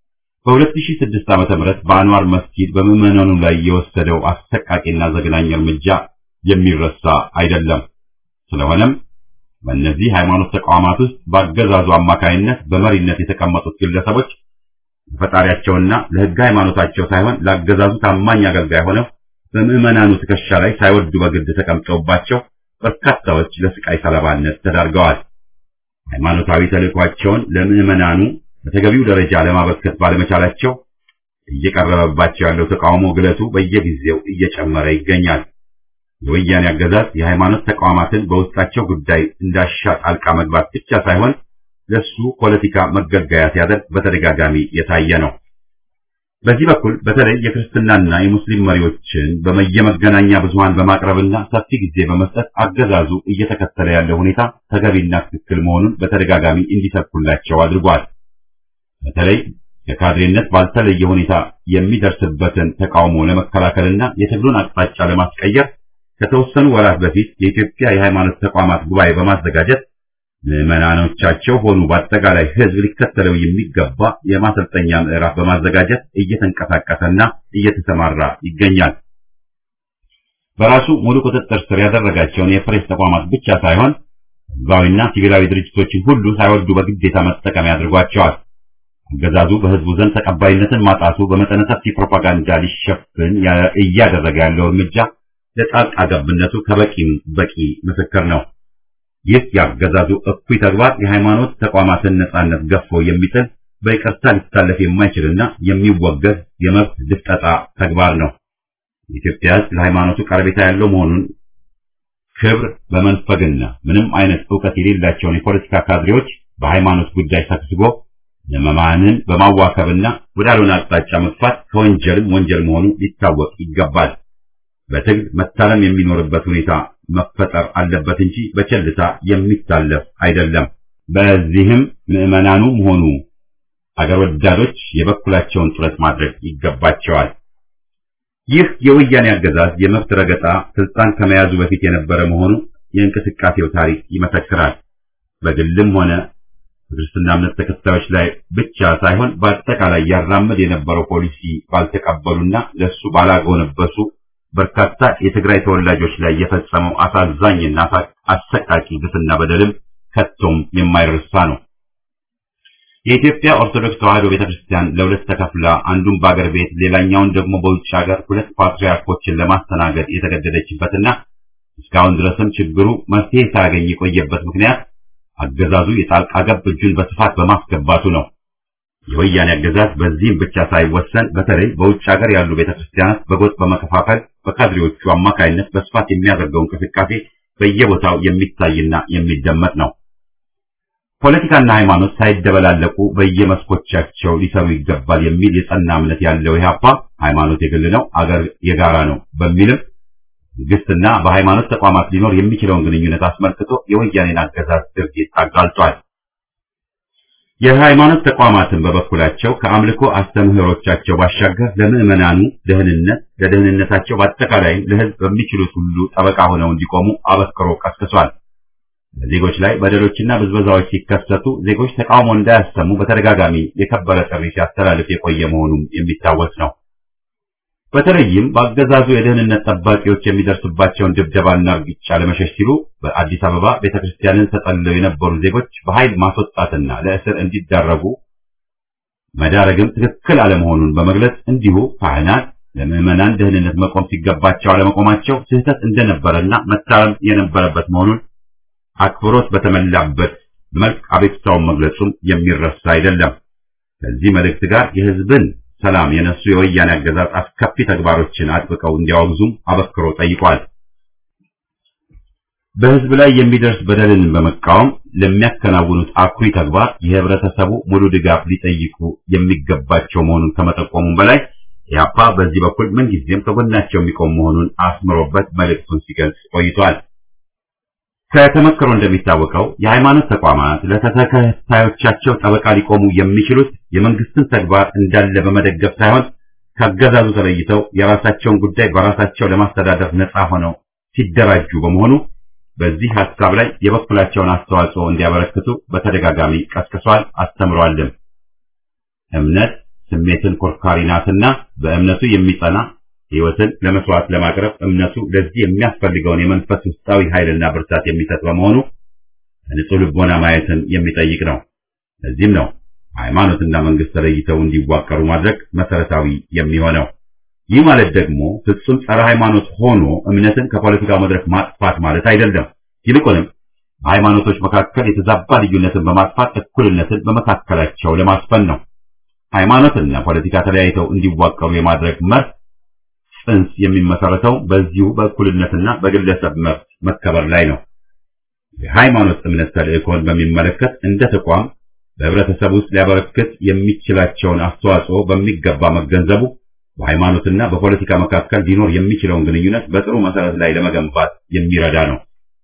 በ2006 ዓ.ም በአንዋር መስጊድ በምዕመናኑ ላይ የወሰደው አሰቃቂና ዘግናኝ እርምጃ የሚረሳ አይደለም። ስለሆነም በእነዚህ ሃይማኖት ተቋማት ውስጥ በአገዛዙ አማካይነት በመሪነት የተቀመጡት ግለሰቦች ለፈጣሪያቸውና ለሕገ ሃይማኖታቸው ሳይሆን ለአገዛዙ ታማኝ አገልጋይ ሆነው በምዕመናኑ ትከሻ ላይ ሳይወዱ በግድ ተቀምጠውባቸው በርካታዎች ለስቃይ ሰለባነት ተዳርገዋል። ሃይማኖታዊ ተልዕኳቸውን ለምዕመናኑ በተገቢው ደረጃ ለማበርከት ባለመቻላቸው እየቀረበባቸው ያለው ተቃውሞ ግለቱ በየጊዜው እየጨመረ ይገኛል። የወያኔ አገዛዝ የሃይማኖት ተቋማትን በውስጣቸው ጉዳይ እንዳሻ ጣልቃ መግባት ብቻ ሳይሆን ለሱ ፖለቲካ መገልገያ ሲያደርግ በተደጋጋሚ የታየ ነው። በዚህ በኩል በተለይ የክርስትናና የሙስሊም መሪዎችን በየመገናኛ ብዙሃን በማቅረብና ሰፊ ጊዜ በመስጠት አገዛዙ እየተከተለ ያለው ሁኔታ ተገቢና ትክክል መሆኑን በተደጋጋሚ እንዲሰብኩላቸው አድርጓል። በተለይ ከካድሬነት ባልተለየ ሁኔታ የሚደርስበትን ተቃውሞ ለመከላከልና የትግሉን አቅጣጫ ለማስቀየር ከተወሰኑ ወራት በፊት የኢትዮጵያ የሃይማኖት ተቋማት ጉባኤ በማዘጋጀት ምዕመናኖቻቸው ሆኑ በአጠቃላይ ሕዝብ ሊከተለው የሚገባ የማሰልጠኛ ምዕራፍ በማዘጋጀት እየተንቀሳቀሰና እየተሰማራ ይገኛል። በራሱ ሙሉ ቁጥጥር ስር ያደረጋቸውን የፕሬስ ተቋማት ብቻ ሳይሆን ሕዝባዊና ሲቪላዊ ድርጅቶችን ሁሉ ሳይወዱ በግዴታ መጠቀሚያ አድርጓቸዋል። አገዛዙ በሕዝቡ ዘንድ ተቀባይነትን ማጣቱ በመጠነ ሰፊ ፕሮፓጋንዳ ሊሸፍን እያደረገ ያለው እርምጃ ለጣልቃ ገብነቱ ከበቂም በቂ ምስክር ነው። ይህ ያገዛዙ እኩይ ተግባር የሃይማኖት ተቋማትን ነጻነት ገፎ የሚጥል በይቅርታ ሊታለፍ የማይችልና የሚወገዝ የመብት ድፍጠጣ ተግባር ነው። የኢትዮጵያ ሕዝብ ለሃይማኖቱ ቀረቤታ ያለው መሆኑን ክብር በመንፈግና ምንም አይነት ዕውቀት የሌላቸውን የፖለቲካ ካድሬዎች በሃይማኖት ጉዳይ ሰክስጎ ለመማንን በማዋከብና ወዳልሆነ አቅጣጫ መግፋት ከወንጀልም ወንጀል መሆኑ ሊታወቅ ይገባል። በትግል መታለም የሚኖርበት ሁኔታ መፈጠር አለበት እንጂ በቸልታ የሚታለፍ አይደለም። በዚህም ምዕመናኑም ሆኑ አገር ወዳዶች የበኩላቸውን ጥረት ማድረግ ይገባቸዋል። ይህ የወያኔ አገዛዝ የመብት ረገጣ ስልጣን ከመያዙ በፊት የነበረ መሆኑ የእንቅስቃሴው ታሪክ ይመሰክራል። በግልም ሆነ በክርስትና እምነት ተከታዮች ላይ ብቻ ሳይሆን በአጠቃላይ ያራምድ የነበረው ፖሊሲ ባልተቀበሉና ለሱ ባላጎነበሱ በርካታ የትግራይ ተወላጆች ላይ የፈጸመው አሳዛኝና አሰቃቂ ግፍና በደልም ከቶም የማይረሳ ነው። የኢትዮጵያ ኦርቶዶክስ ተዋሕዶ ቤተክርስቲያን ለሁለት ተከፍላ አንዱን በአገር ቤት ሌላኛውን ደግሞ በውጭ ሀገር ሁለት ፓትርያርኮችን ለማስተናገድ የተገደደችበትና እስካሁን ድረስም ችግሩ መፍትሄ ሳያገኝ የቆየበት ምክንያት አገዛዙ የጣልቃ ገብ እጁን በስፋት በማስገባቱ ነው። የወያኔ አገዛዝ በዚህም ብቻ ሳይወሰን በተለይ በውጭ ሀገር ያሉ ቤተክርስቲያናት በጎጥ በመከፋፈል በካድሬዎቹ አማካይነት በስፋት የሚያደርገው እንቅስቃሴ በየቦታው የሚታይና የሚደመጥ ነው። ፖለቲካና ሃይማኖት ሳይደበላለቁ በየመስኮቻቸው ሊሰሩ ይገባል የሚል የጸና እምነት ያለው ኢህአፓ ሃይማኖት የግል ነው፣ አገር የጋራ ነው በሚልም መንግስትና በሃይማኖት ተቋማት ሊኖር የሚችለውን ግንኙነት አስመልክቶ የወያኔን አገዛዝ ድርጊት አጋልጧል። የሃይማኖት ተቋማትን በበኩላቸው ከአምልኮ አስተምህሮቻቸው ባሻገር ለምዕመናኑ ደህንነት፣ ለደህንነታቸው በአጠቃላይም ለህዝብ በሚችሉት ሁሉ ጠበቃ ሆነው እንዲቆሙ አበክሮ ቀስቅሷል። በዜጎች ላይ በደሎችና ብዝበዛዎች ሲከሰቱ ዜጎች ተቃውሞ እንዳያሰሙ በተደጋጋሚ የከበረ ጥሪ ሲያስተላልፍ የቆየ መሆኑም የሚታወስ ነው። በተለይም በአገዛዙ የደህንነት ጠባቂዎች የሚደርስባቸውን ድብደባና እርግጫ ለመሸሽ ሲሉ በአዲስ አበባ ቤተክርስቲያንን ተጠልለው የነበሩ ዜጎች በኃይል ማስወጣትና ለእስር እንዲዳረጉ መዳረግም ትክክል አለመሆኑን በመግለጽ እንዲሁ ካህናት ለምዕመናን ደህንነት መቆም ሲገባቸው አለመቆማቸው ስህተት እንደነበረና መታረም የነበረበት መሆኑን አክብሮት በተሞላበት መልክ አቤቱታውን መግለጹም የሚረሳ አይደለም። ከዚህ መልእክት ጋር የህዝብን ሰላም የነሱ የወያኔ አገዛዝ አስከፊ ተግባሮችን አጥብቀው እንዲያወግዙም አበክሮ ጠይቋል። በህዝብ ላይ የሚደርስ በደልን በመቃወም ለሚያከናውኑት አኩሪ ተግባር የህብረተሰቡ ሙሉ ድጋፍ ሊጠይቁ የሚገባቸው መሆኑን ከመጠቆሙም በላይ ኢህአፓ በዚህ በኩል ምንጊዜም ከጎናቸው የሚቆም መሆኑን አስምሮበት መልእክቱን ሲገልጽ ቆይቷል። ከተመክሮ እንደሚታወቀው የሃይማኖት ተቋማት ለተከታዮቻቸው ጠበቃ ሊቆሙ የሚችሉት የመንግስትን ተግባር እንዳለ በመደገፍ ሳይሆን ከአገዛዙ ተለይተው የራሳቸውን ጉዳይ በራሳቸው ለማስተዳደር ነፃ ሆነው ሲደራጁ በመሆኑ በዚህ ሐሳብ ላይ የበኩላቸውን አስተዋጽኦ እንዲያበረክቱ በተደጋጋሚ ቀስቅሷል፣ አስተምሯልም። እምነት ስሜትን ኮርካሪ ናትና በእምነቱ የሚጸና ሕይወትን ለመስዋዕት ለማቅረብ እምነቱ ለዚህ የሚያስፈልገውን የመንፈስ ውስጣዊ ኃይልና ብርታት የሚሰጥ በመሆኑ ንጹህ ልቦና ማየትን የሚጠይቅ ነው። ለዚህም ነው ሃይማኖትና መንግስት ተለይተው እንዲዋቀሩ ማድረግ መሰረታዊ የሚሆነው። ይህ ማለት ደግሞ ፍጹም ጸረ ሃይማኖት ሆኖ እምነትን ከፖለቲካው መድረክ ማጥፋት ማለት አይደለም። ይልቁንም በሃይማኖቶች መካከል የተዛባ ልዩነትን በማጥፋት እኩልነትን በመካከላቸው ለማስፈን ነው። ሃይማኖትና ፖለቲካ ተለያይተው እንዲዋቀሩ የማድረግ መርህ ጽንስ የሚመሰረተው በዚሁ በእኩልነትና በግለሰብ መብት መከበር ላይ ነው። የሃይማኖት እምነት ተልእኮን በሚመለከት እንደ ተቋም በህብረተሰብ ውስጥ ሊያበረክት የሚችላቸውን አስተዋጽኦ በሚገባ መገንዘቡ በሃይማኖትና በፖለቲካ መካከል ሊኖር የሚችለውን ግንኙነት በጥሩ መሰረት ላይ ለመገንባት የሚረዳ ነው።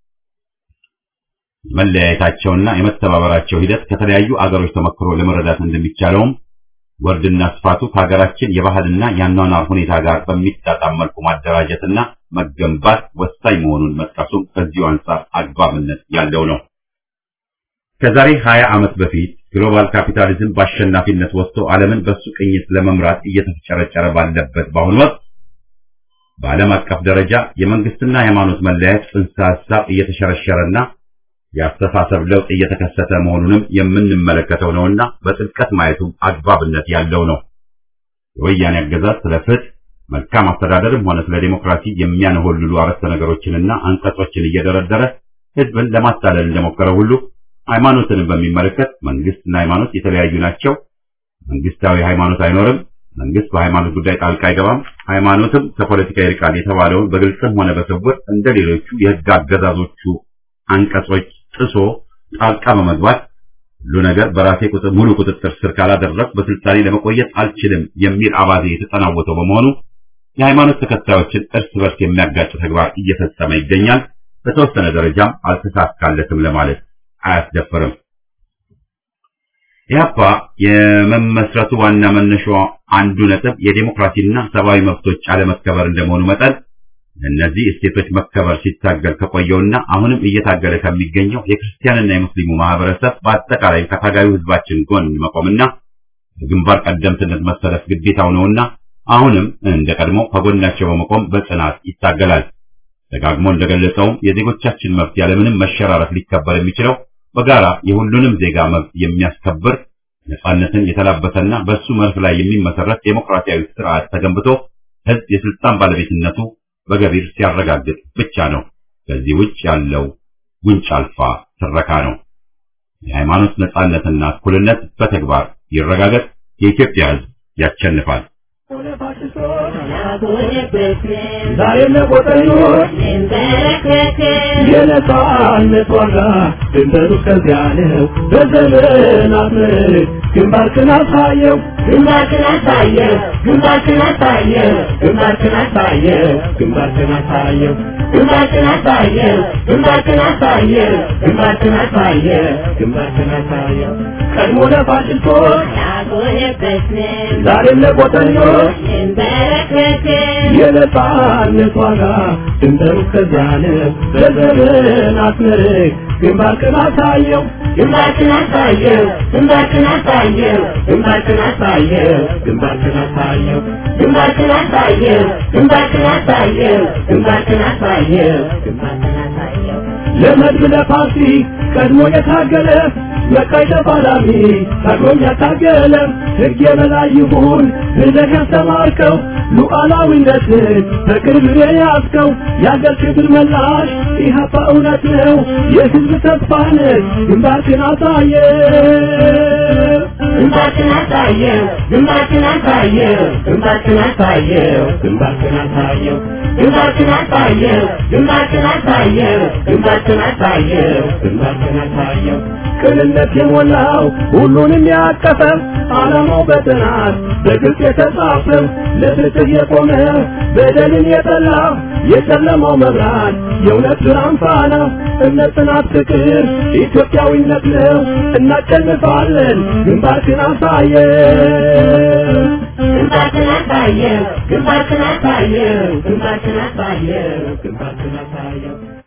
የመለያየታቸውና የመተባበራቸው ሂደት ከተለያዩ አገሮች ተመክሮ ለመረዳት እንደሚቻለውም ወርድና ስፋቱ ከሀገራችን የባህልና የአኗኗር ሁኔታ ጋር በሚጣጣም መልኩ ማደራጀትና መገንባት ወሳኝ መሆኑን መጥቀሱም ከዚሁ አንጻር አግባብነት ያለው ነው። ከዛሬ 20 ዓመት በፊት ግሎባል ካፒታሊዝም በአሸናፊነት ወጥቶ ዓለምን በሱ ቅኝት ለመምራት እየተፍጨረጨረ ባለበት በአሁኑ ወቅት በዓለም አቀፍ ደረጃ የመንግስትና የሃይማኖት መለያየት ጽንሰ ሐሳብ እየተሸረሸረና የአስተሳሰብ ለውጥ እየተከሰተ መሆኑንም የምንመለከተው ነውና በጥልቀት ማየቱ አግባብነት ያለው ነው። የወያኔ አገዛዝ ስለ ፍትህ፣ መልካም አስተዳደርም ሆነ ስለ ዲሞክራሲ የሚያነሆልሉ አረፍተ ነገሮችንና አንቀጾችን እየደረደረ ህዝብን ለማታለል እንደሞከረ ሁሉ ሃይማኖትን በሚመለከት መንግስትና ሃይማኖት የተለያዩ ናቸው፣ መንግስታዊ ሃይማኖት አይኖርም፣ መንግስት በሃይማኖት ጉዳይ ጣልቃ አይገባም፣ ሃይማኖትም ከፖለቲካ ይርቃል የተባለውን በግልጽም ሆነ በስውር እንደ ሌሎቹ የህግ አገዛዞቹ አንቀጾች ጥሶ ጣልቃ በመግባት ሁሉ ነገር በራሴ ቁጥር ሙሉ ቁጥጥር ስር ካላደረግ በስልጣኔ ለመቆየት አልችልም የሚል አባዜ የተጠናወተው በመሆኑ የሃይማኖት ተከታዮችን እርስ በርስ የሚያጋጭ ተግባር እየፈጸመ ይገኛል። በተወሰነ ደረጃም አልተሳካለትም ለማለት አያስደፍርም። ኢህአፓ የመመስረቱ ዋና መነሻው አንዱ ነጥብ የዴሞክራሲና ሰብአዊ መብቶች አለመከበር እንደመሆኑ መጠን እነዚህ እሴቶች መከበር ሲታገል ከቆየውና አሁንም እየታገለ ከሚገኘው የክርስቲያንና የሙስሊሙ ማህበረሰብ በአጠቃላይ ከታጋዩ ህዝባችን ጎን መቆምና በግንባር ቀደምትነት መሰለፍ ግዴታው ነውና አሁንም እንደ ቀድሞ ከጎናቸው በመቆም በጽናት ይታገላል። ደጋግሞ እንደገለጸውም የዜጎቻችን መብት ያለምንም መሸራረፍ ሊከበር የሚችለው በጋራ የሁሉንም ዜጋ መብት የሚያስከብር ነጻነትን የተላበሰና በሱ መርህ ላይ የሚመሰረት ዴሞክራሲያዊ ስርዓት ተገንብቶ ህዝብ የስልጣን ባለቤትነቱ በገቢር ሲያረጋግጥ ብቻ ነው። ከዚህ ውጭ ያለው ጉንጭ አልፋ ትረካ ነው። የሃይማኖት ነጻነትና እኩልነት በተግባር ይረጋገጥ። የኢትዮጵያ ህዝብ ያሸንፋል። ዛሬ ለቆጠኞች የነጻነት ዋጋ ድንበሩ ከዚያ ነው። በዘመናት ምርክ ግንባርክን አሳየው ግንባርክን አሳየው ግንባርክን አሳየው ግንባርክን አሳየው ግንባርክን አሳየው ግንባርክን አሳየው ግንባርክን አሳየው ግንባርክን አሳየው ግንባርክን አሳየው ቀድሞ ለፋሽስቶች ዛሬም ለቆጠኞች የነጻነት ዋጋ ድንበሩ ከዚያነ በዘመን አስመርቅ ግንባርክን አሳየው ግንባርክን አሳየው ግንባርክን አሳየው ግንባርክን አሳየው ግንባርክን አሳየው ግንባርክን አሳየው ግንባርክን አሳየው ግንባርክን አሳየው ግንባርክን አሳየው ለመድብ ለፓርቲ ቀድሞ የታገለ መቃይ ተፋላሚ ታግሎም ያታገለ ሕግ የበላይ ይሁን ብለህ ያስተማርከው ሉዓላዊነትን በቅርብ የያዝከው የአገር ክብር መላሽ ኢህአፓ እውነት ነው የሕዝብ ተስፋ ነህ ግንባርክን አሳየ ግንባርክን አሳየው ግንባርክን አሳየው ግንባርክን አሳየው ግንባርክን አሳየው ግንባርክን አሳየው ግንባርክን አሳየው ግንባርክን አሳየው ግንባርክን አሳየው ቅንነት የሞላው ሁሉንም ያቀፈ ዓላማው በጥናት በግልጽ የተጻፈ ለፍትህ የቆመ በደልን የጠላ የጨለማው መብራት የእውነት ብርሃን ፋና እምነት፣ ጽናት፣ ፍቅር ኢትዮጵያዊነት ነው። እናሸንፋለን። ግንባርክን አሳየው ግንባርክን አሳየው ግንባርክን አሳየው ግንባርክን አሳየው ግንባርክን አሳየው